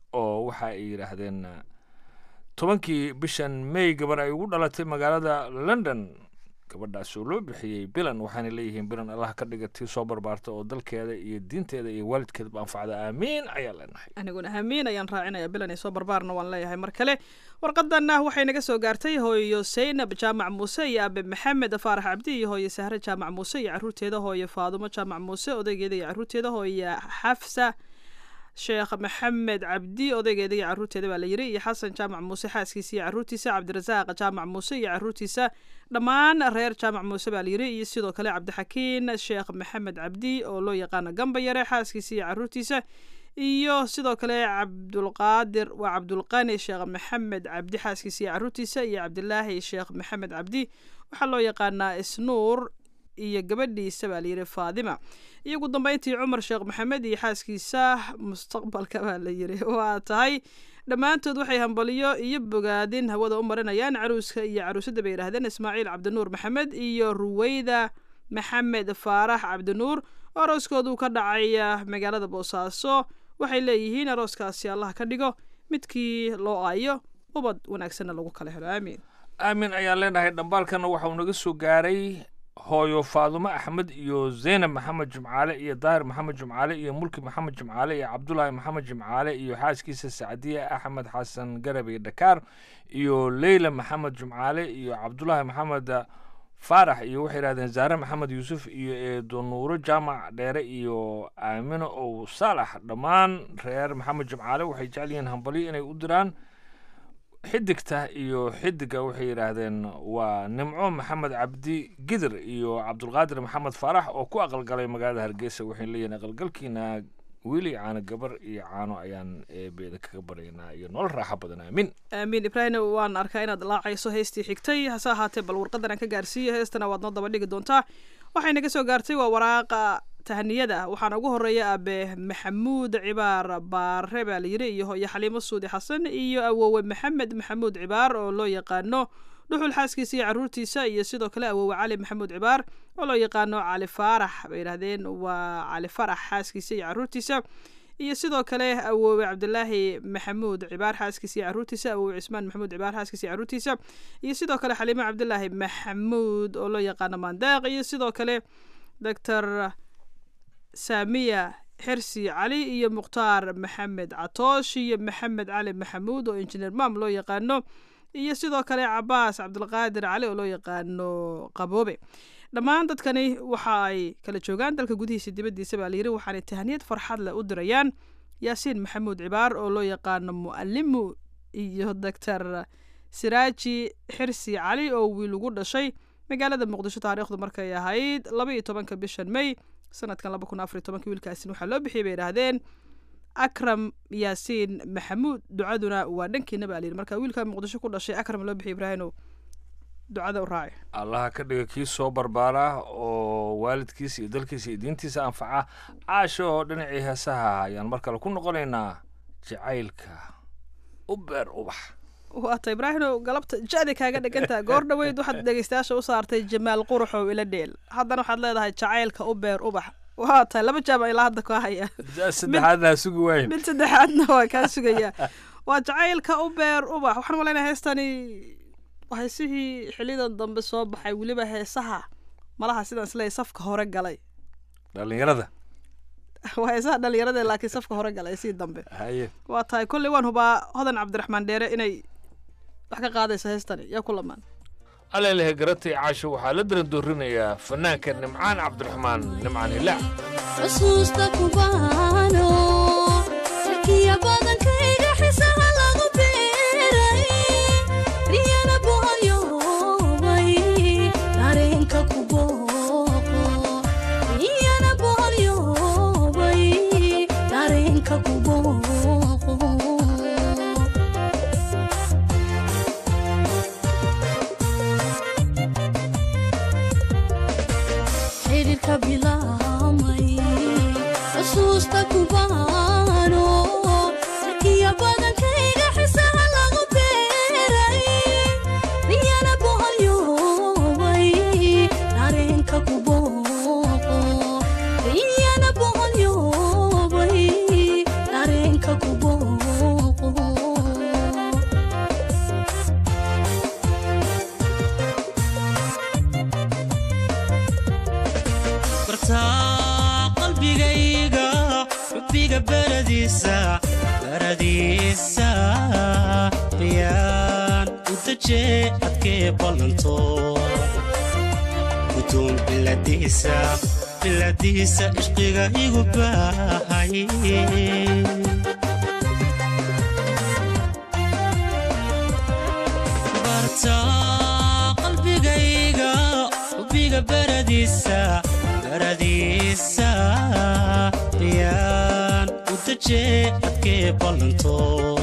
oo waxa ay yidhaahdeen tobankii bishan may gabar ay ugu dhalatay magaalada london gabadhaas oo loo bixiyey bilan waxaana leeyihiin bilan allah ka dhiga tii soo barbaarta oo dalkeeda iyo diinteeda iyo waalidkeedaba anfacda aamiin ayaa leenahay aniguna aamiin ayaan raacinaya bilan soo barbaarna waan leeyahay mar kale warqadanna waxay naga soo gaartay hooyo saynab jaamac muuse iyo abe maxamed faarax cabdi iyo hooyo sahre jaamac muuse iyo caruurteeda hooyo faadumo jaamac muuse odaygeeda iyo caruurteeda hooyo xafsa sheekh maxamed cabdi odaygeeda iyo caruurteeda baa la yiri iyo xasan jaamac muuse xaaskiisa iyo caruurtiisa cabdirasaaq jaamac muuse iyo caruurtiisa dhammaan reer jaamac muuse baa la yiri iyo sidoo kale cabdixakiin sheekh maxamed cabdi oo loo yaqaano gamba yare xaaskiisa iyo caruurtiisa iyo sidoo kale cabdulqaadir waa cabdulqani sheekh maxamed cabdi xaaskiisa iyo caruurtiisa iyo cabdilaahi sheekh maxamed cabdi waxaa loo yaqaanaa isnuur iyo gabadhiisa baa layidhi faadima iyo ugu dambeyntii cumar sheekh maxamed iyo xaaskiisa mustaqbalka baa la yidhi waa tahay dhammaantood waxay hambaliyo iyo bogaadin hawada u marinayaan caruuska iyo caruusadda bay yidhahdeen ismaaciil cabdinuur maxamed iyo ruweyda maxamed faarax cabdinuur oo arooskoodu ka dhacay magaalada boosaaso waxay leeyihiin arooskaasi allah ka dhigo midkii loo aayo ubad wanaagsanna lagu kala helo aamiin aamin ayaan leenahay dhambaalkana waxauu naga soo gaaray hooyo faadumo axmed iyo zaynab maxamed jimcaale iyo daahir maxamed jimcaale iyo mulki maxamed jimcaale iyo cabdulaahi maxamed jimcaale iyo xaaskiisa sacdiye axmed xasan garabey dhakaar iyo leyla maxamed jimcaale iyo cabdulaahi maxamed faarax iyo waxay yidhahdeen zaare maxamed yuusuf iyo eedo nuuro jaamac dheere iyo aamino ow saalax dhammaan reer maxamed jimcaale waxay jecel yihiin hambalyo inay u diraan xidigta iyo xidiga waxay yidhaahdeen waa nimco maxamed cabdi gidir iyo cabdulqaadir maxamed faarax oo ku aqalgalay magaalada hargeysa waxay leeyihiin aqalgalkiina wiili caano gabar iyo caano ayaan eebeeda kaga baryaynaa iyo nolol raaxo badan aamin aamiin ibraahim waan arkaa inaad laacayso heystii xigtay hase ahaatee bal warqadan aan ka gaarsiiyo heestana waad noo daba dhigi doontaa waxay naga soo gaartay waa waraaqa tahaniyada waxaana ugu horeeya abe maxamuud cibaar baare baa layidhi iyo hooyo xaliimo suudi xasan iyo awowe maxamed maxamuud cibaar oo loo yaqaano dhuxul xaaskiisa iyo caruurtiisa iyo sidoo kale awowe cali maxamuud cibaar oo loo yaqaano cali faarax bay yidhahdeen waa cali farax xaaskiisa iyo caruurtiisa iyo sidoo kale awowe cabdilaahi maxamuud cibaar xaaskiisa iyo caruurtiisa awowe cismaan maxamuud cibaar xaaskiisa iyo caruurtiisa iyo sidoo kale xaliimo cabdilaahi maxamuud oo loo yaqaano mandeeq iyo sidoo kale doctor saamiya xirsi cali iyo mukhtaar maxamed catoosh iyo maxamed cali maxamuud oo injineer maam loo yaqaano iyo sidoo kale cabaas cabdulqaadir cali oo loo yaqaano qaboobe dhammaan dadkani waxa ay kala joogaan dalka gudihiisa dibaddiisa baa layidhi waxaanay tahaniyad farxad leh u dirayaan yaasiin maxamuud cibaar oo loo yaqaano mu'alimu iyo doctor siraaji xirsi cali oo wiil ugu dhashay magaalada muqdisho taariikhdu markay ahayd laba iyo tobanka bishan may sanadkan laba kun afar iyo tobanka wiilkaasin waxaa loo bixiyay bay yidhaahdeen akram yaasiin maxamuud ducaduna waa dhankiina baa layidhi marka wiilkaa muqdisho ku dhashay akram loo bixiyay ibraahimow ducada u raaci allaha ka dhiga kii soo barbaara oo waalidkiisa iyo dalkiisa iyo diintiisa anfaca caasho oo dhinacii heesaha ayaan mar kale ku noqonaynaa jacaylka u beer ubax waata ibraahimow galabta ja'di kaaga dhigantaha goor dhoweyd waxaad dhegeystayaasha u saartay jamaal quruxow ila dheel haddana waxaad leedahay jacaylka u beer ubax waa tahay laba jaam ilaa hadda ka haya saddexaadna sugi waayn mid saddexaadna waa kaa sugaya waa jacaylka u beer ubax waxaan malaynaya heestani heesihii xilidan dambe soo baxay weliba heesaha malaha sidaan isleeyahay safka hore galay dhalinyarada waa heesaha dhalinyarada laakiin safka hore galay sii dambe haye waa tahay kolley waan hubaa hodan cabdiraxmaan dheere inay wax ka qaadayso heestani yaa ku lamaan alelehe garatay caasho waxaa la darandoorinayaa fanaanka nimcaan cabdiraxmaan nimcaan hilaac xusuusta kubaano sarkiya badankayga xisaha lagu beeray riyana boholyoobay dareenka ku booqo riyana boholyoobay dareenka ku booqo xidhiirka bilaamay xusuusta kubaano sarkiya badankayga xisaha lagu beeray riyana boholyoobay dareenka ku booqo riyana boholyoobay dareenka ku booqo bartaa qalbigayga xubbiga baradiisa baradiisa yaan u dajee adkee ballanto gudoon biladiisa biladiisa ishqiga igu baahay bartaa qalbigayga xubbiga baradiisa baradiisa yaan u dajee adkee ballanto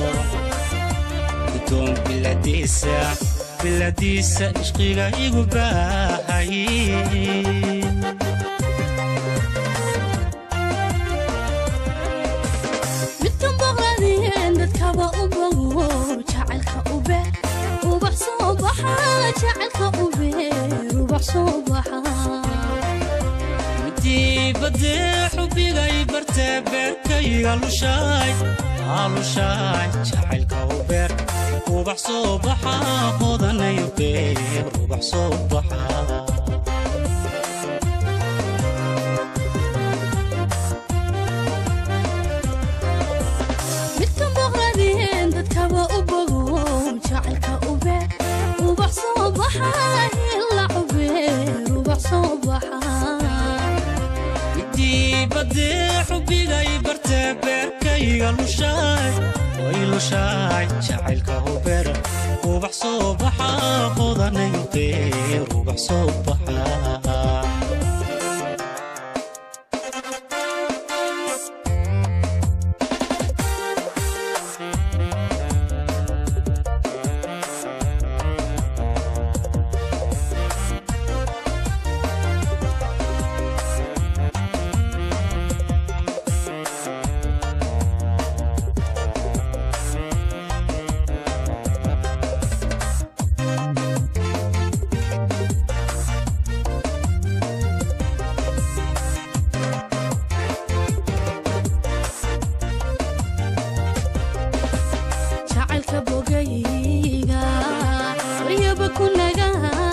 gudoon biladiisa biladiisa ishqiga igu baahay midkan boqladien dadkaba u bogo jacaylka u beer ubax soo baxa jacaylka u beer ubax soo baxa midii badee xubbigay bartee beerkayga lushaay aalushaay jacaylka u beer ubax soo baxa hodanayo beer ubax soo baxa midkan boqladien dadkaba u bogo jacaylka u beer ubax soo baxa hila u beer ubax soo baxa midii badee xubbigay bartee beerkayga lushaay way lushaay jacaylka u beer ubax soo baxa hodanayo beer ubax soo baxa jacaylka bogayga waryaba ku naga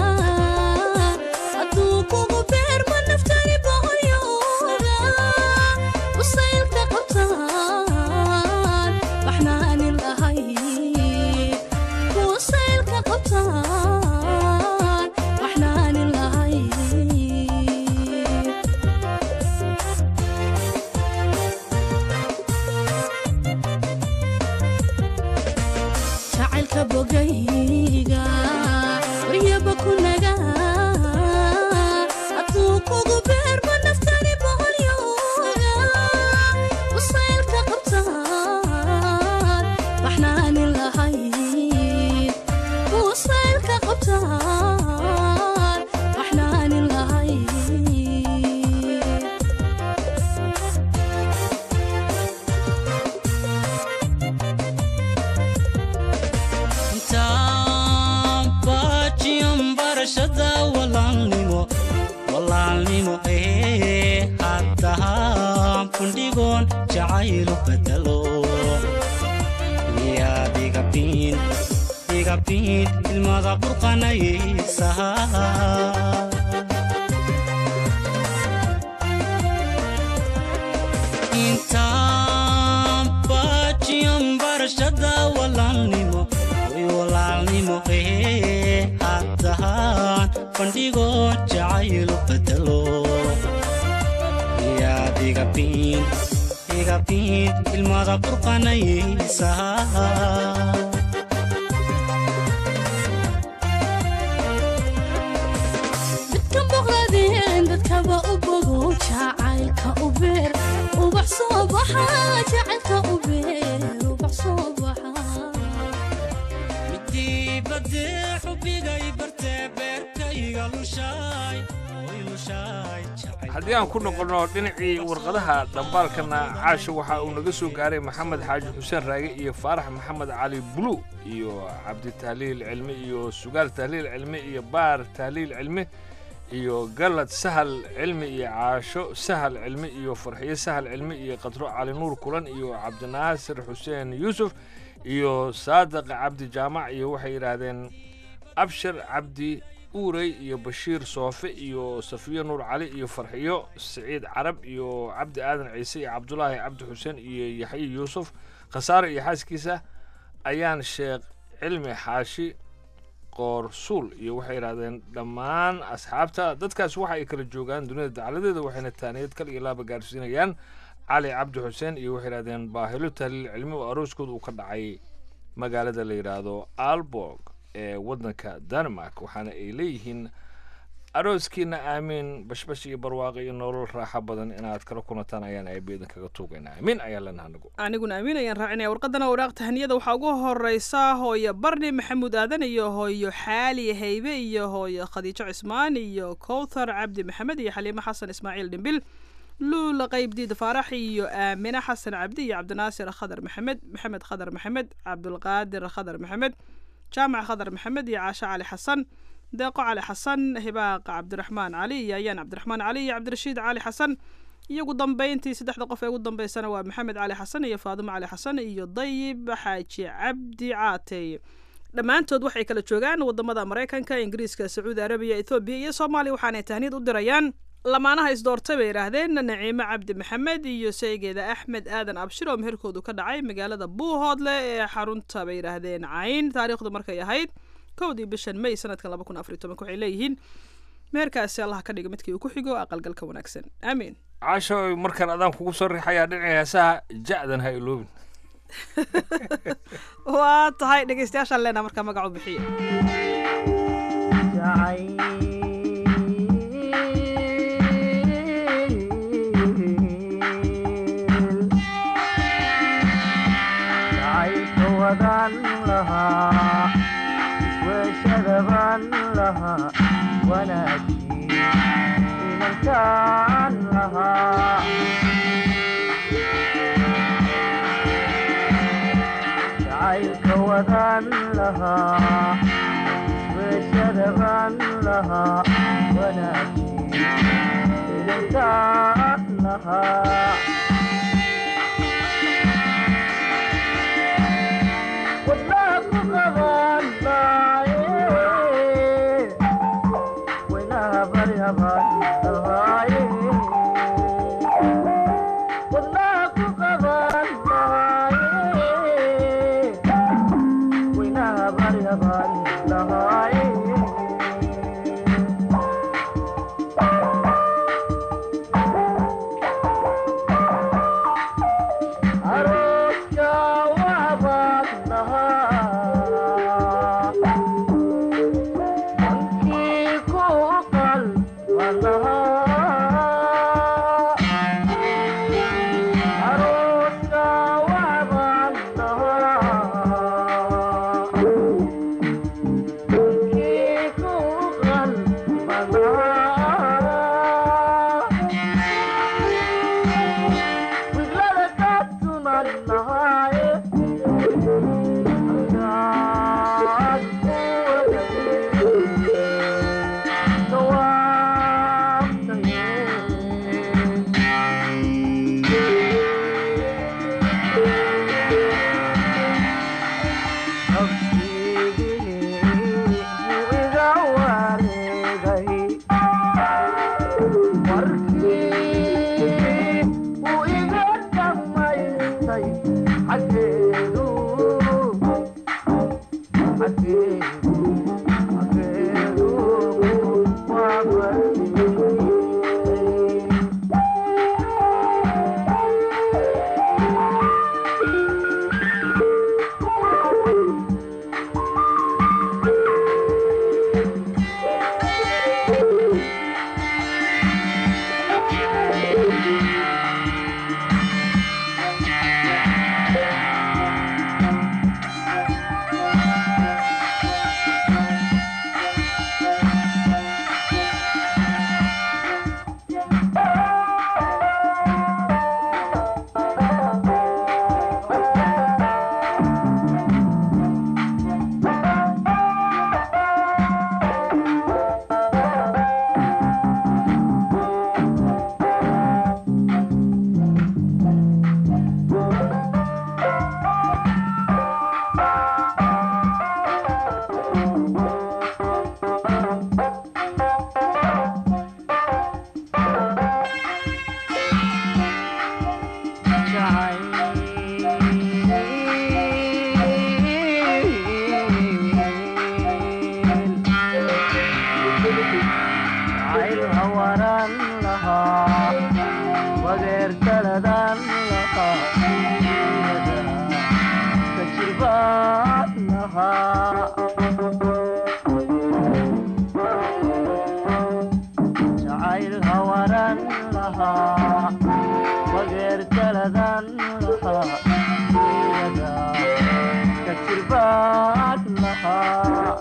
hadduu kugu beerma naftani boqoyooga usaylka qabtaan waxnaanin lahay usaylka qabtaan waxnaanin lahay jacaylka bogayga waryaba ku naga hadduu kugu beerma naftani boqolyooga usaylka qabtaan waxnaanin lahayd usaylka qabtaan waxnaanin lahayd intaan baajiyan barashada walaalnimo walaalnimo ee haddahaan fundhigoon jacaylu bedelo miyaad igabiin igabiin ilmada burqanaysaha intaan baajiyan barashada walaalnimo way walaalnimo ee haddahaan bandhigo jacaylu bedelo miyaad igabiin igabiin ilmada burqanaysaha midkan boqladien dadkaba u bogo jacaylka u beer ubax soo baxa jacaylka u beer ubax soo baxa midii badee xubigay bartee beerkayga lushaay way lushaay haddii aan ku noqonno dhinacii warqadaha dhambaalkana caasha waxa uu naga soo gaaray maxamed xaaji xuseen raage iyo faarax maxamed cali bulu iyo cabdi tahliil cilmi iyo sugaal tahliil cilmi iyo baar tahliil cilmi iyo galad sahal cilmi iyo caasho sahal cilmi iyo farxiyo sahal cilmi iyo qadro cali nuur kulan iyo cabdinaasir xuseen yuusuf iyo saadiq cabdi jaamac iyo waxay yidhaahdeen abshir cabdi uurey iyo bashiir soofe iyo safiyo nuur cali iyo farxiyo siciid carab iyo cabdi aadan ciise iyo cabdulaahi cabdi xuseen iyo yaxye yuusuf khasaare iyo xaaskiisa ayaan sheekh cilmi xaashi qoorsuul iyo waxay yidhahdeen dhammaan asxaabta dadkaas waxa ay kala joogaan dunida dacaladeeda waxayna taaniyad kal iyo laaba gaarsiinayaan cali cabdi xuseen iyo waxay yidhahdeen baahilo tahliil cilmi oo arooskooda uu ka dhacay magaalada la yidhaahdo alborg ee waddanka denmark waxaana ay leeyihiin arooskiina aamiin bashbash iyo barwaaqo iyo nolol raaxo badan inaad kala kunataan ayaan aabeedan kaga tuugaynaa amiin ayaan leenaha anigu aniguna amiin ayaan raacinaya warqadana waraaq tahaniyada waxaa ugu horeysa hooyo barni maxamuud aadan iyo hooyo xaali haybe iyo hooyo khadiijo cismaan iyo kowthar cabdi maxamed iyo xaliimo xasan ismaaciil dhimbil luula qaybdiid faarax iyo aamine xasan cabdi iyo cabdinaasir khadar maxamed maxamed khadar maxamed cabdulqaadir khadar maxamed jaamac khadar maxamed iyo caashe cali xasan deeqo cali xasan hibaaq cabdiraxmaan cali iyo ayaan cabdiraxmaan cali iyo cabdirashiid cali xasan iyo ugu dambeyntii saddexda qof ee ugu dambeysana waa maxamed cali xasan iyo faadimo cali xasan iyo dayib xaaji cabdi caatey dhammaantood waxay kala joogaan wadamada maraykanka ingiriiska sacuudi arabiya ethoobiya iyo soomaaliya waxaanay tahniyad u dirayaan lamaanaha isdoortay bay yidhaahdeen naciimo cabdi maxamed iyo saygeeda axmed aadan abshir oo meherkoodu ka dhacay magaalada buuhoodle ee xarunta bay yidhaahdeen cayn taariikhdu markay ahayd kowdii bishan may sanadkan laba kun afariy tobanka waxay leeyihiin meherkaasi allah ka dhiga midkii uu ku xigo aqalgalka wanaagsan aamiin caasho markaan adaan kugu soo riixayaa dhinacii heesaha ja'dan ha iloobin waa tahay dhegeystayaashaan leenaha markaa magacu bixiya Thank you. lahaa wageer taladan lahaa ka jirbaan lahaa jacayl hawaran lahaa wageer taladan lahaa ka jirbaan lahaa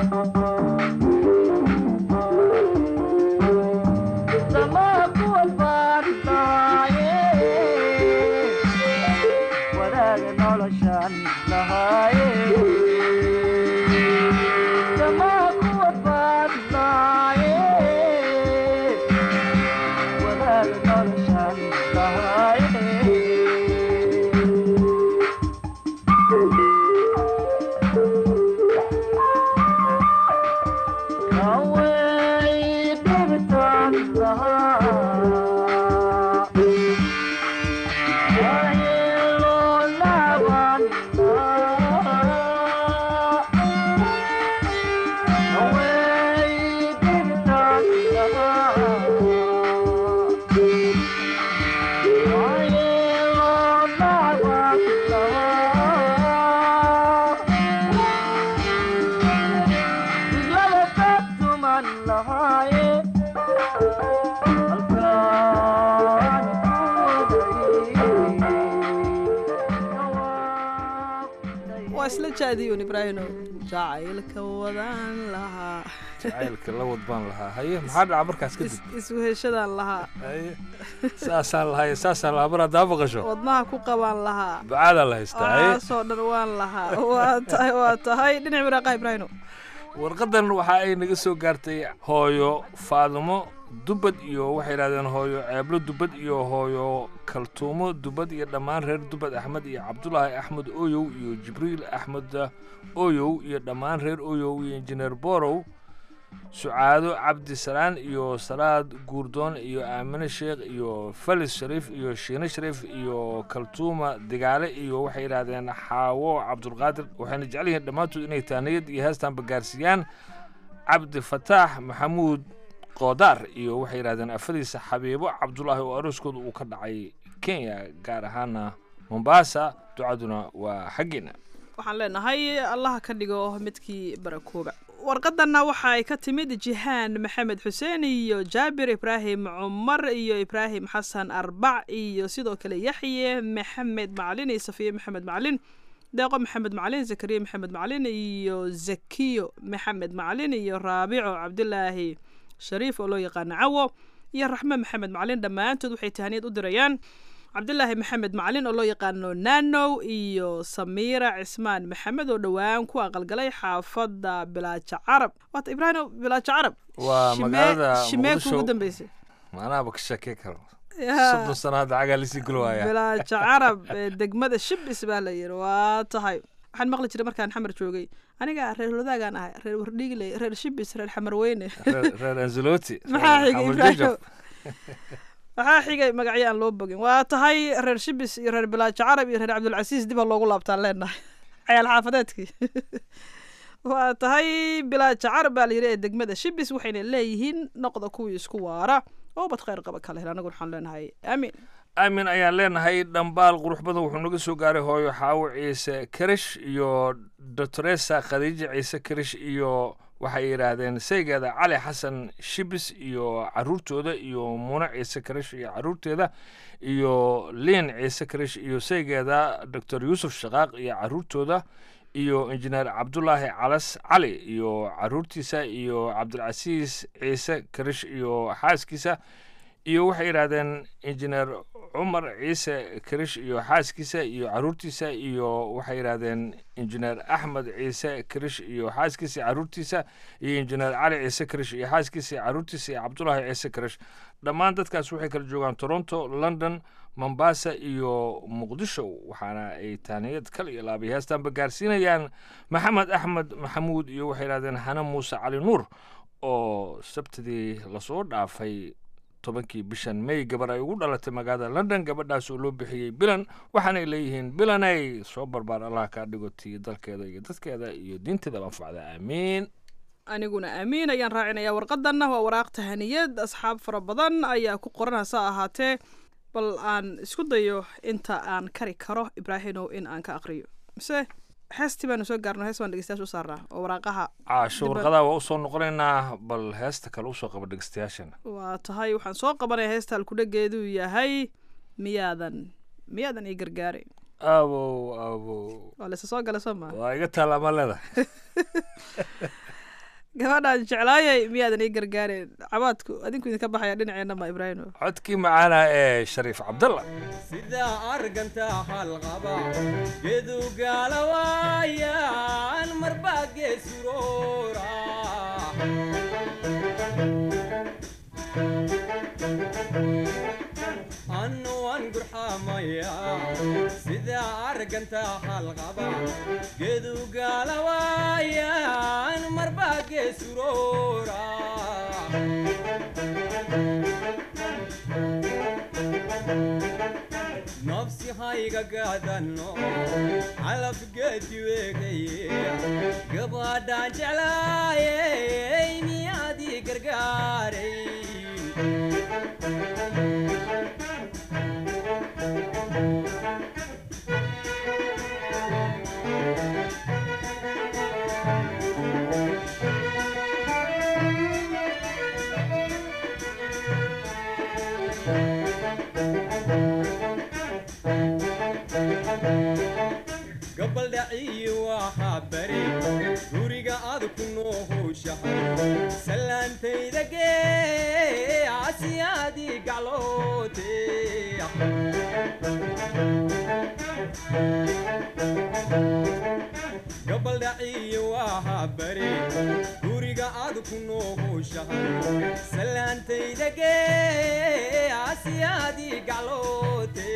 waa isla jaadiyun ibraahino jacaylka wadaan lahaa jacaylka la wadbaan lahaa haye maxaa dhaca markaas kadib isweheshadaan lahaa haye saasaan lahaye saasaan lahaa mar haddaa maqasho wadnaha ku qabaan lahaa bacaadaa la haystaa haye aasoo dhan waan lahaa waa tahay waa tahay dhinac waraaqaha ibraahino warqadan waxa ay naga soo gaartay hooyo faadimo dubad iyo waxay yidhahdeen hooyo ceeblo dubad iyo hooyo kaltuumo dubad iyo dhammaan reer dubad axmed iyo cabdulaahi axmed oyow iyo jibriil axmed oyow iyo dhammaan reer oyow iyo injineer borow sucaado cabdi salaan iyo salaad guurdoon iyo aamine sheekh iyo falis shariif iyo shiine shariif iyo kaltuuma digaale iyo waxay yidhaahdeen xaawo cabdulqaadir waxayna jecel yihiin dhammaantood inay taaniyad iyo heestaanba gaarsiiyaan cabdi fataax maxamuud qoodaar iyo waxay yidhahdeen afadiisa xabiibo cabdulaahi oo arooskooda uu ka dhacay kenya gaar ahaana mombasa ducaduna waa xaggeena waxaan leenahay allaha ka dhigo midkii barakooba warqadanna waxa ay ka timid jihaan maxamed xuseen iyo jaabir ibraahim cumar iyo ibraahim xasan arbac iyo sidoo kale yaxye maxamed macalin iyo safiye maxamed macalin deeqo maxamed macalin zakariya maxamed macalin iyo zakiyo maxamed macalin iyo raabico cabdilaahi shariif oo loo yaqaano cawo iyo raxme maxamed macalin dhammaantood waxay tahaniyad u dirayaan cabdilaahi maxamed macalin oo loo yaqaano nanow iyo samiira cismaan maxamed oo dhowaan ku aqalgalay xaafadda bilaaja carab waata ibraahim bilaaja carab waa Shimee- magaalada shimeeku ugu muqdisho dambeysay maanaaba ka shakey karo Yaa. soddon sano hadda cagaa lisii gulwaaya bilaaja carab ee degmada shibis baa la yidhi waa tahay waxaan maqli jiray markaan xamar joogay aniga reer wadaagaan ahay reer wardhiigle reer shibis reer xamarweyne reer reer anzaloti maxaa reer xigay xamar ibraahim jajab. waxaa xigay magacyo aan loo bogin waa tahay reer shibis iyo reer bilaajo carab iyo reer cabdulcasiis dib ha loogu laabtaan leenahay cayaal xaafadeedkii waa tahay bilaajo carab baa la yidhi ee degmada shibis waxayna leeyihiin noqda kuwii isku waara oo bad khayr qaba kale hel anagu waxaan leenahay aamin aamin ayaan leenahay dhambaal qurux badan wuxuu naga soo gaaray hooyo xaawo ciise karish iyo doctoresa khadiija ciise karish iyo waxay yidhaahdeen saygeeda cali xasan shibis iyo caruurtooda iyo muune ciise karish iyo caruurteeda iyo liin ciise karish iyo saygeeda doctor yuusuf shaqaaq iyo caruurtooda iyo injineer cabdulaahi calas cali iyo caruurtiisa iyo cabdilcasiis ciise karish iyo xaaskiisa iyo waxay yidhaahdeen injineer cumar ciise karish iyo xaaskiisa iyo caruurtiisa iyo waxay yidhaahdeen injineer axmed ciise karish iyo xaaskiisa iyo caruurtiisa iyo injineer cali ciise karish iyo xaaskiisa iyo caruurtiisa iyo cabdulaahi ciise karish dhammaan dadkaas waxay kala joogaan toronto london mombasa iyo muqdisho waxaana ay taaniyad kal iyo laabay heestaanba gaarsiinayaan maxamed axmed maxamuud iyo waxay yidhahdeen hane muuse cali nuur oo sabtidii lasoo dhaafay tobankii bishan may gabar ay ugu dhalatay magaalada london gabadhaas oo loo bixiyey bilan waxaanay leeyihiin bilanay soo barbaar allah kaa dhigo tii dalkeeda iyo dadkeeda iyo diinteeda anfacda aamiin aniguna aamiin ayaan raacinaya warqadanna waa waraaq tahaniyad asxaab fara badan ayaa ku qoran hase ahaatee bal aan isku dayo inta aan kari karo ibraahimow in aan ka aqriyo mise heestii baanu soo gaarno hees baan dhegeystayaasha u saarnaa oo waraaqaha caasho Dib- warqadaha waa usoo noqonaynaa bal heesta kale usoo qaba dhegeystayaashana waa tahay waxaan soo qabanaya heesta alkudhageedu yahay miyaadan miyaadan ii gargaarin abow abow waa laysa soo gala soo maa waa iga taala ma leeda gabadhaan jeclaayay miyaadan ii gargaarin cabaadku adinku idinka baxaya dhinaceena ma ibraahimo codkii macaana ee shariif cabdalla sidaa arganta halqaba gedu gaalawaayan marbaa geesuroora annu waan gurxamaya sidaa arganta halqaba gedu gaalawaayan marbaa geesuroora nafsi hayga gaadano calaf geedi weegaye gabadhaan jeclaayey miyaadii gargaaray gabaldhaciyi waxaa bari guriga aad ku noo howshahay salaantayda gee asiyaadii gacloote gabaldhaciyi waxaa bari guriga aad ku noo howshahay salaantayda gee asiyaadii gacloote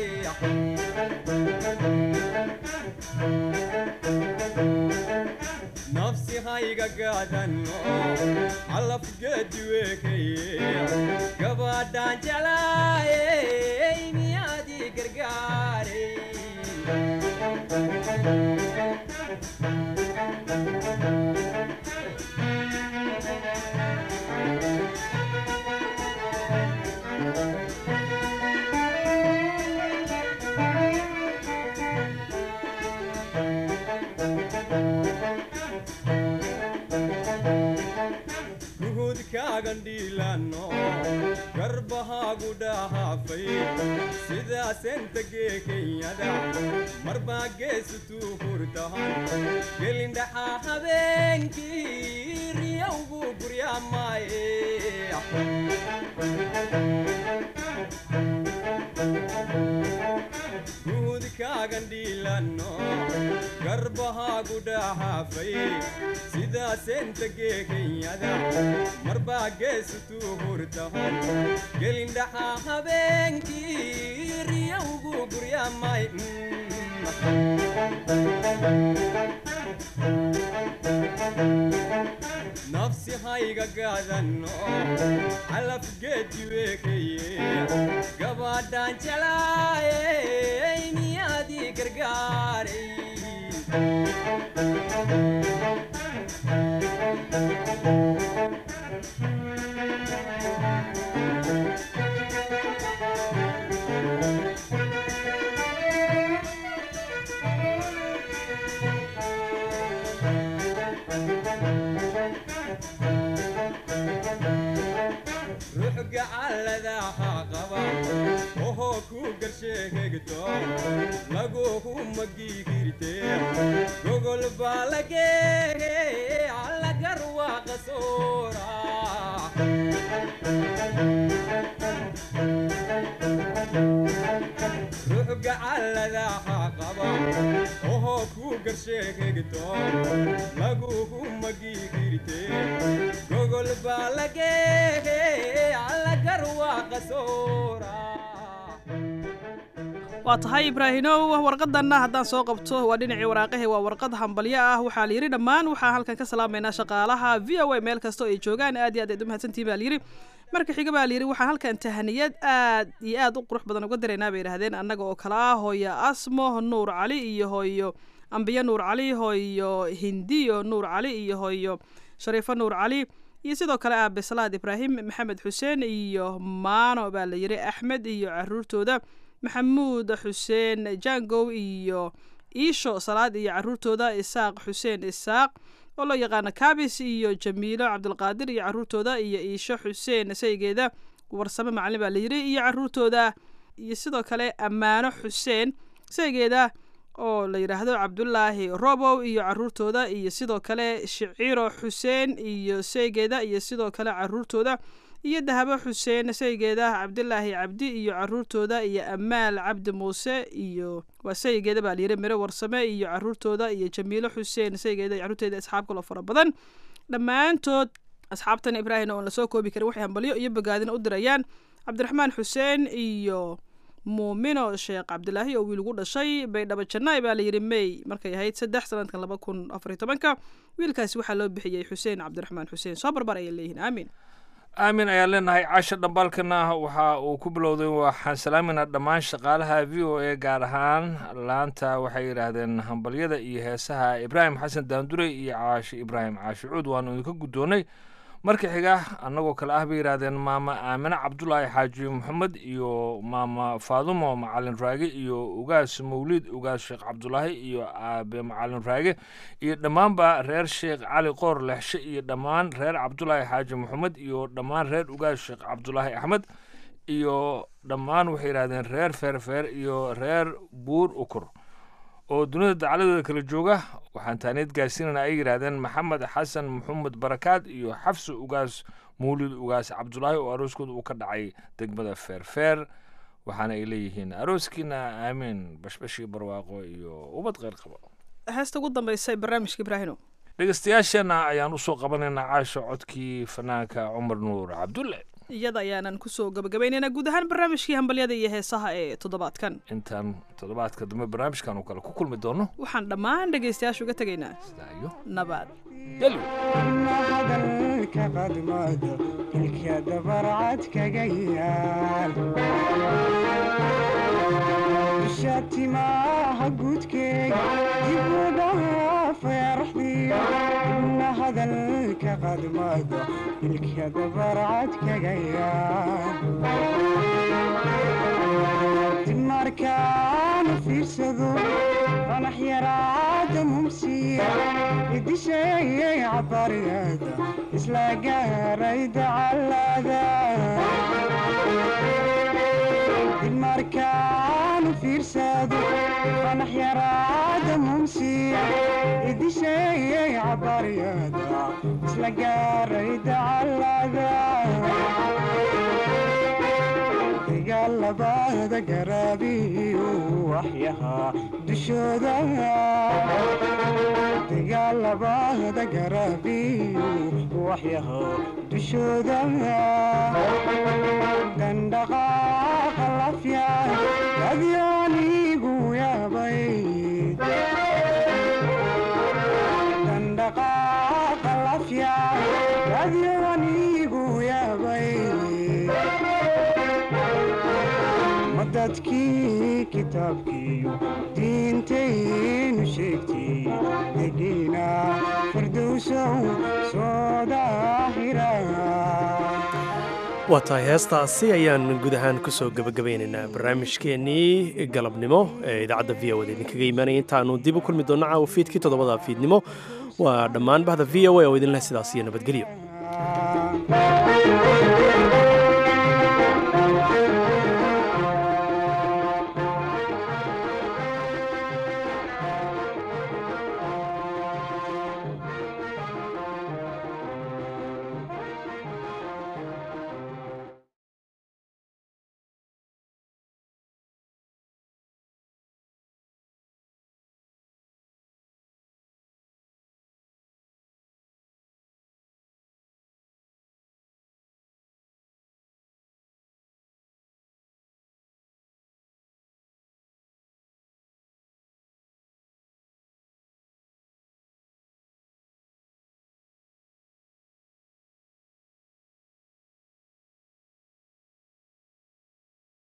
nafsi hayga gaadano calaf geedi weekaye gabadhaan jeclaayey miyaadii gargaaray ruhudkaagan dhiilano garbahaagu dhahaafay sidaasenta gee kenyada marbaa geesutuu hurtahan gelindhaxaa habeenkii riyowgu guryaamaaye ruhudkaagan dhiilano garbahaagu dhahaafay sidaasenta gee kenyada marbaa geesutuu hurtahan gelindhaxaa habeenkii riyowgu guryaamay nafsi hayga gaadano calaf geedi weekaye gabadhaan jeclaayey miyaadii gargaaray ruux gacaladaha qaba ohoo ku garsheegto laguhu magigirte gogol baa lageege allagar waa qasoora ruux gacaladaha qaba ohoo ku garsheegto laguhu magigirte gogol baa lageege allagar waa qasoora waa tahay ibraahinow warqadanna haddaan soo qabto waa dhinacii waraaqahe waa warqad hambalyo ah waxaa la yidhi dhammaan waxaan halkan ka salaamaynaa shaqaalaha v o a meel kasta oo ay joogaan aad iyo aad aad u mahadsantihin baa layidhi marka xiga baa layidhi waxaan halkan tahaniyad aad iyo aad u qurux badan uga diraynaa bay yidhahdeen annaga oo kale ah hooyo asmo nuur cali iyo hooyo ambiyo nuur cali hooyo hindiyo nuur cali iyo hooyo shariifo nuur cali iyo sidoo kale aabe salaad ibraahim maxamed xuseen iyo maano baa la yiri axmed iyo caruurtooda maxamuud xuseen jangow iyo iisho salaad iyo caruurtooda isaaq xuseen isaaq oo loo yaqaano kabis iyo jamiilo cabdulqaadir iyo caruurtooda iyo iisho xuseen saygeeda warsame macalin baa la yiri iyo caruurtooda iyo sidoo kale ammaano xuseen saygeeda oo la yidhaahdo cabdulaahi robow iyo caruurtooda iyo sidoo kale shiciro xuseen iyo saygeeda iyo sidoo kale caruurtooda iyo dahabo xuseen saygeeda cabdilaahi cabdi iyo caruurtooda iyo amaal cabdi muuse iyo waa saygeeda baa layiri miro warsame iyo caruurtooda iyo jamiilo xuseen saygeeda iyo caruurteeda asxaab kaloo fara badan dhammaantood asxaabtan ibraahim oon lasoo koobi karin waxay hambalyo iyo bogaadin u dirayaan cabdiraxmaan xuseen iyo muumino sheekh cabdilaahi oo wiil ugu dhashay baydhabo jannaay baa layidhi may markay ahayd saddex sanadkan laba kun afariy tobanka wiilkaasi waxaa loo bixiyey xuseen cabdiraxmaan xuseen soo barbar ayay leeyihiin aamin aamin ayaan leenahay casha dhambaalkana waxa uu ku bilowday waxaan salaaminaa dhammaan shaqaalaha v o a gaar ahaan laanta waxay yidhaahdeen hambalyada iyo heesaha ibraahim xasan daandurey iyo caashi ibraahim caashi cuud waanu idinka guddoonnay marka xiga annagoo kale ah bay yidhaahdeen maama aamine cabdulaahi xaaji maxamed iyo maama faadumo macalin raage iyo ugaas mawliid ugaas sheekh cabdulaahi iyo aabe macalin raage iyo dhammaanba reer sheekh cali qoor lexshe iyo dhammaan reer cabdulaahi xaaji maxamed iyo dhammaan reer ugaas sheekh cabdulaahi axmed iyo dhammaan waxay yidhahdeen reer feerfeer iyo reer buur ukur oo dunida dacladooda kala jooga waxaan taaniyad gaarsiinana ay yidhaahdeen maxamed xasan maxamed barakaad iyo xafsi ugaas mawlid ugaas cabdulaahi oo arooskooda uu ka dhacay degmada feerfeer waxaana ay leeyihiin arooskiina aamiin bashbashii barwaaqo iyo ubad kheyr qabo heesta ugu dambaysa ee barnaamijka ibraahino dhegeystayaasheenna ayaan usoo qabanaynaa caasha codkii fanaanka cumar nuur cabdulle iyada ayaanan kusoo gabagabaynaynaa guud ahaan barnaamijkii hambalyada iyo heesaha ee toddobaadkan intaan toddobaadka dambe barnaamijkan oo kale ku kulmi doono waxaan dhammaan dhegaystayaasha uga tegaynaa sidaayo nabad hadalka qadmado ilka dabarcad kaga yaal dusha timaaha guudkeega dib u dhaafay arxdiyo ibna hadalka qadmado ilka dabarcad kaga yaal dib markaanu fiirsado fanax yaraada mumsiya idisheeyay cabariyada isla gaaray dacalada dib markaanu fiirsado fanax yaraada mumsiya idisheeyay cabariyada isla gaaray dacalada dagaalabada garaabiyu waxyahaa dushooda dagaalabada garaabiyu waxyahaa dushooda dandhaqaaqa lafya adyaanigu yaabay dandhaqaaqa lafya adyaanigu yaabay dadkii kitaabkiiyo diintaynu sheegtay degiina firdowsow soo daahira waa tahay heestaasi ayaan guud ahaan kusoo gebagabaynaynaa barnaamijkeennii galabnimo ee idaacadda v o da idinkaga imaanaya intaanu dib u kulmi doonno caawa fiidkii toddobada fiidnimo waa dhammaan bahda v o a oo idinleh sidaas iyo nabadgelyo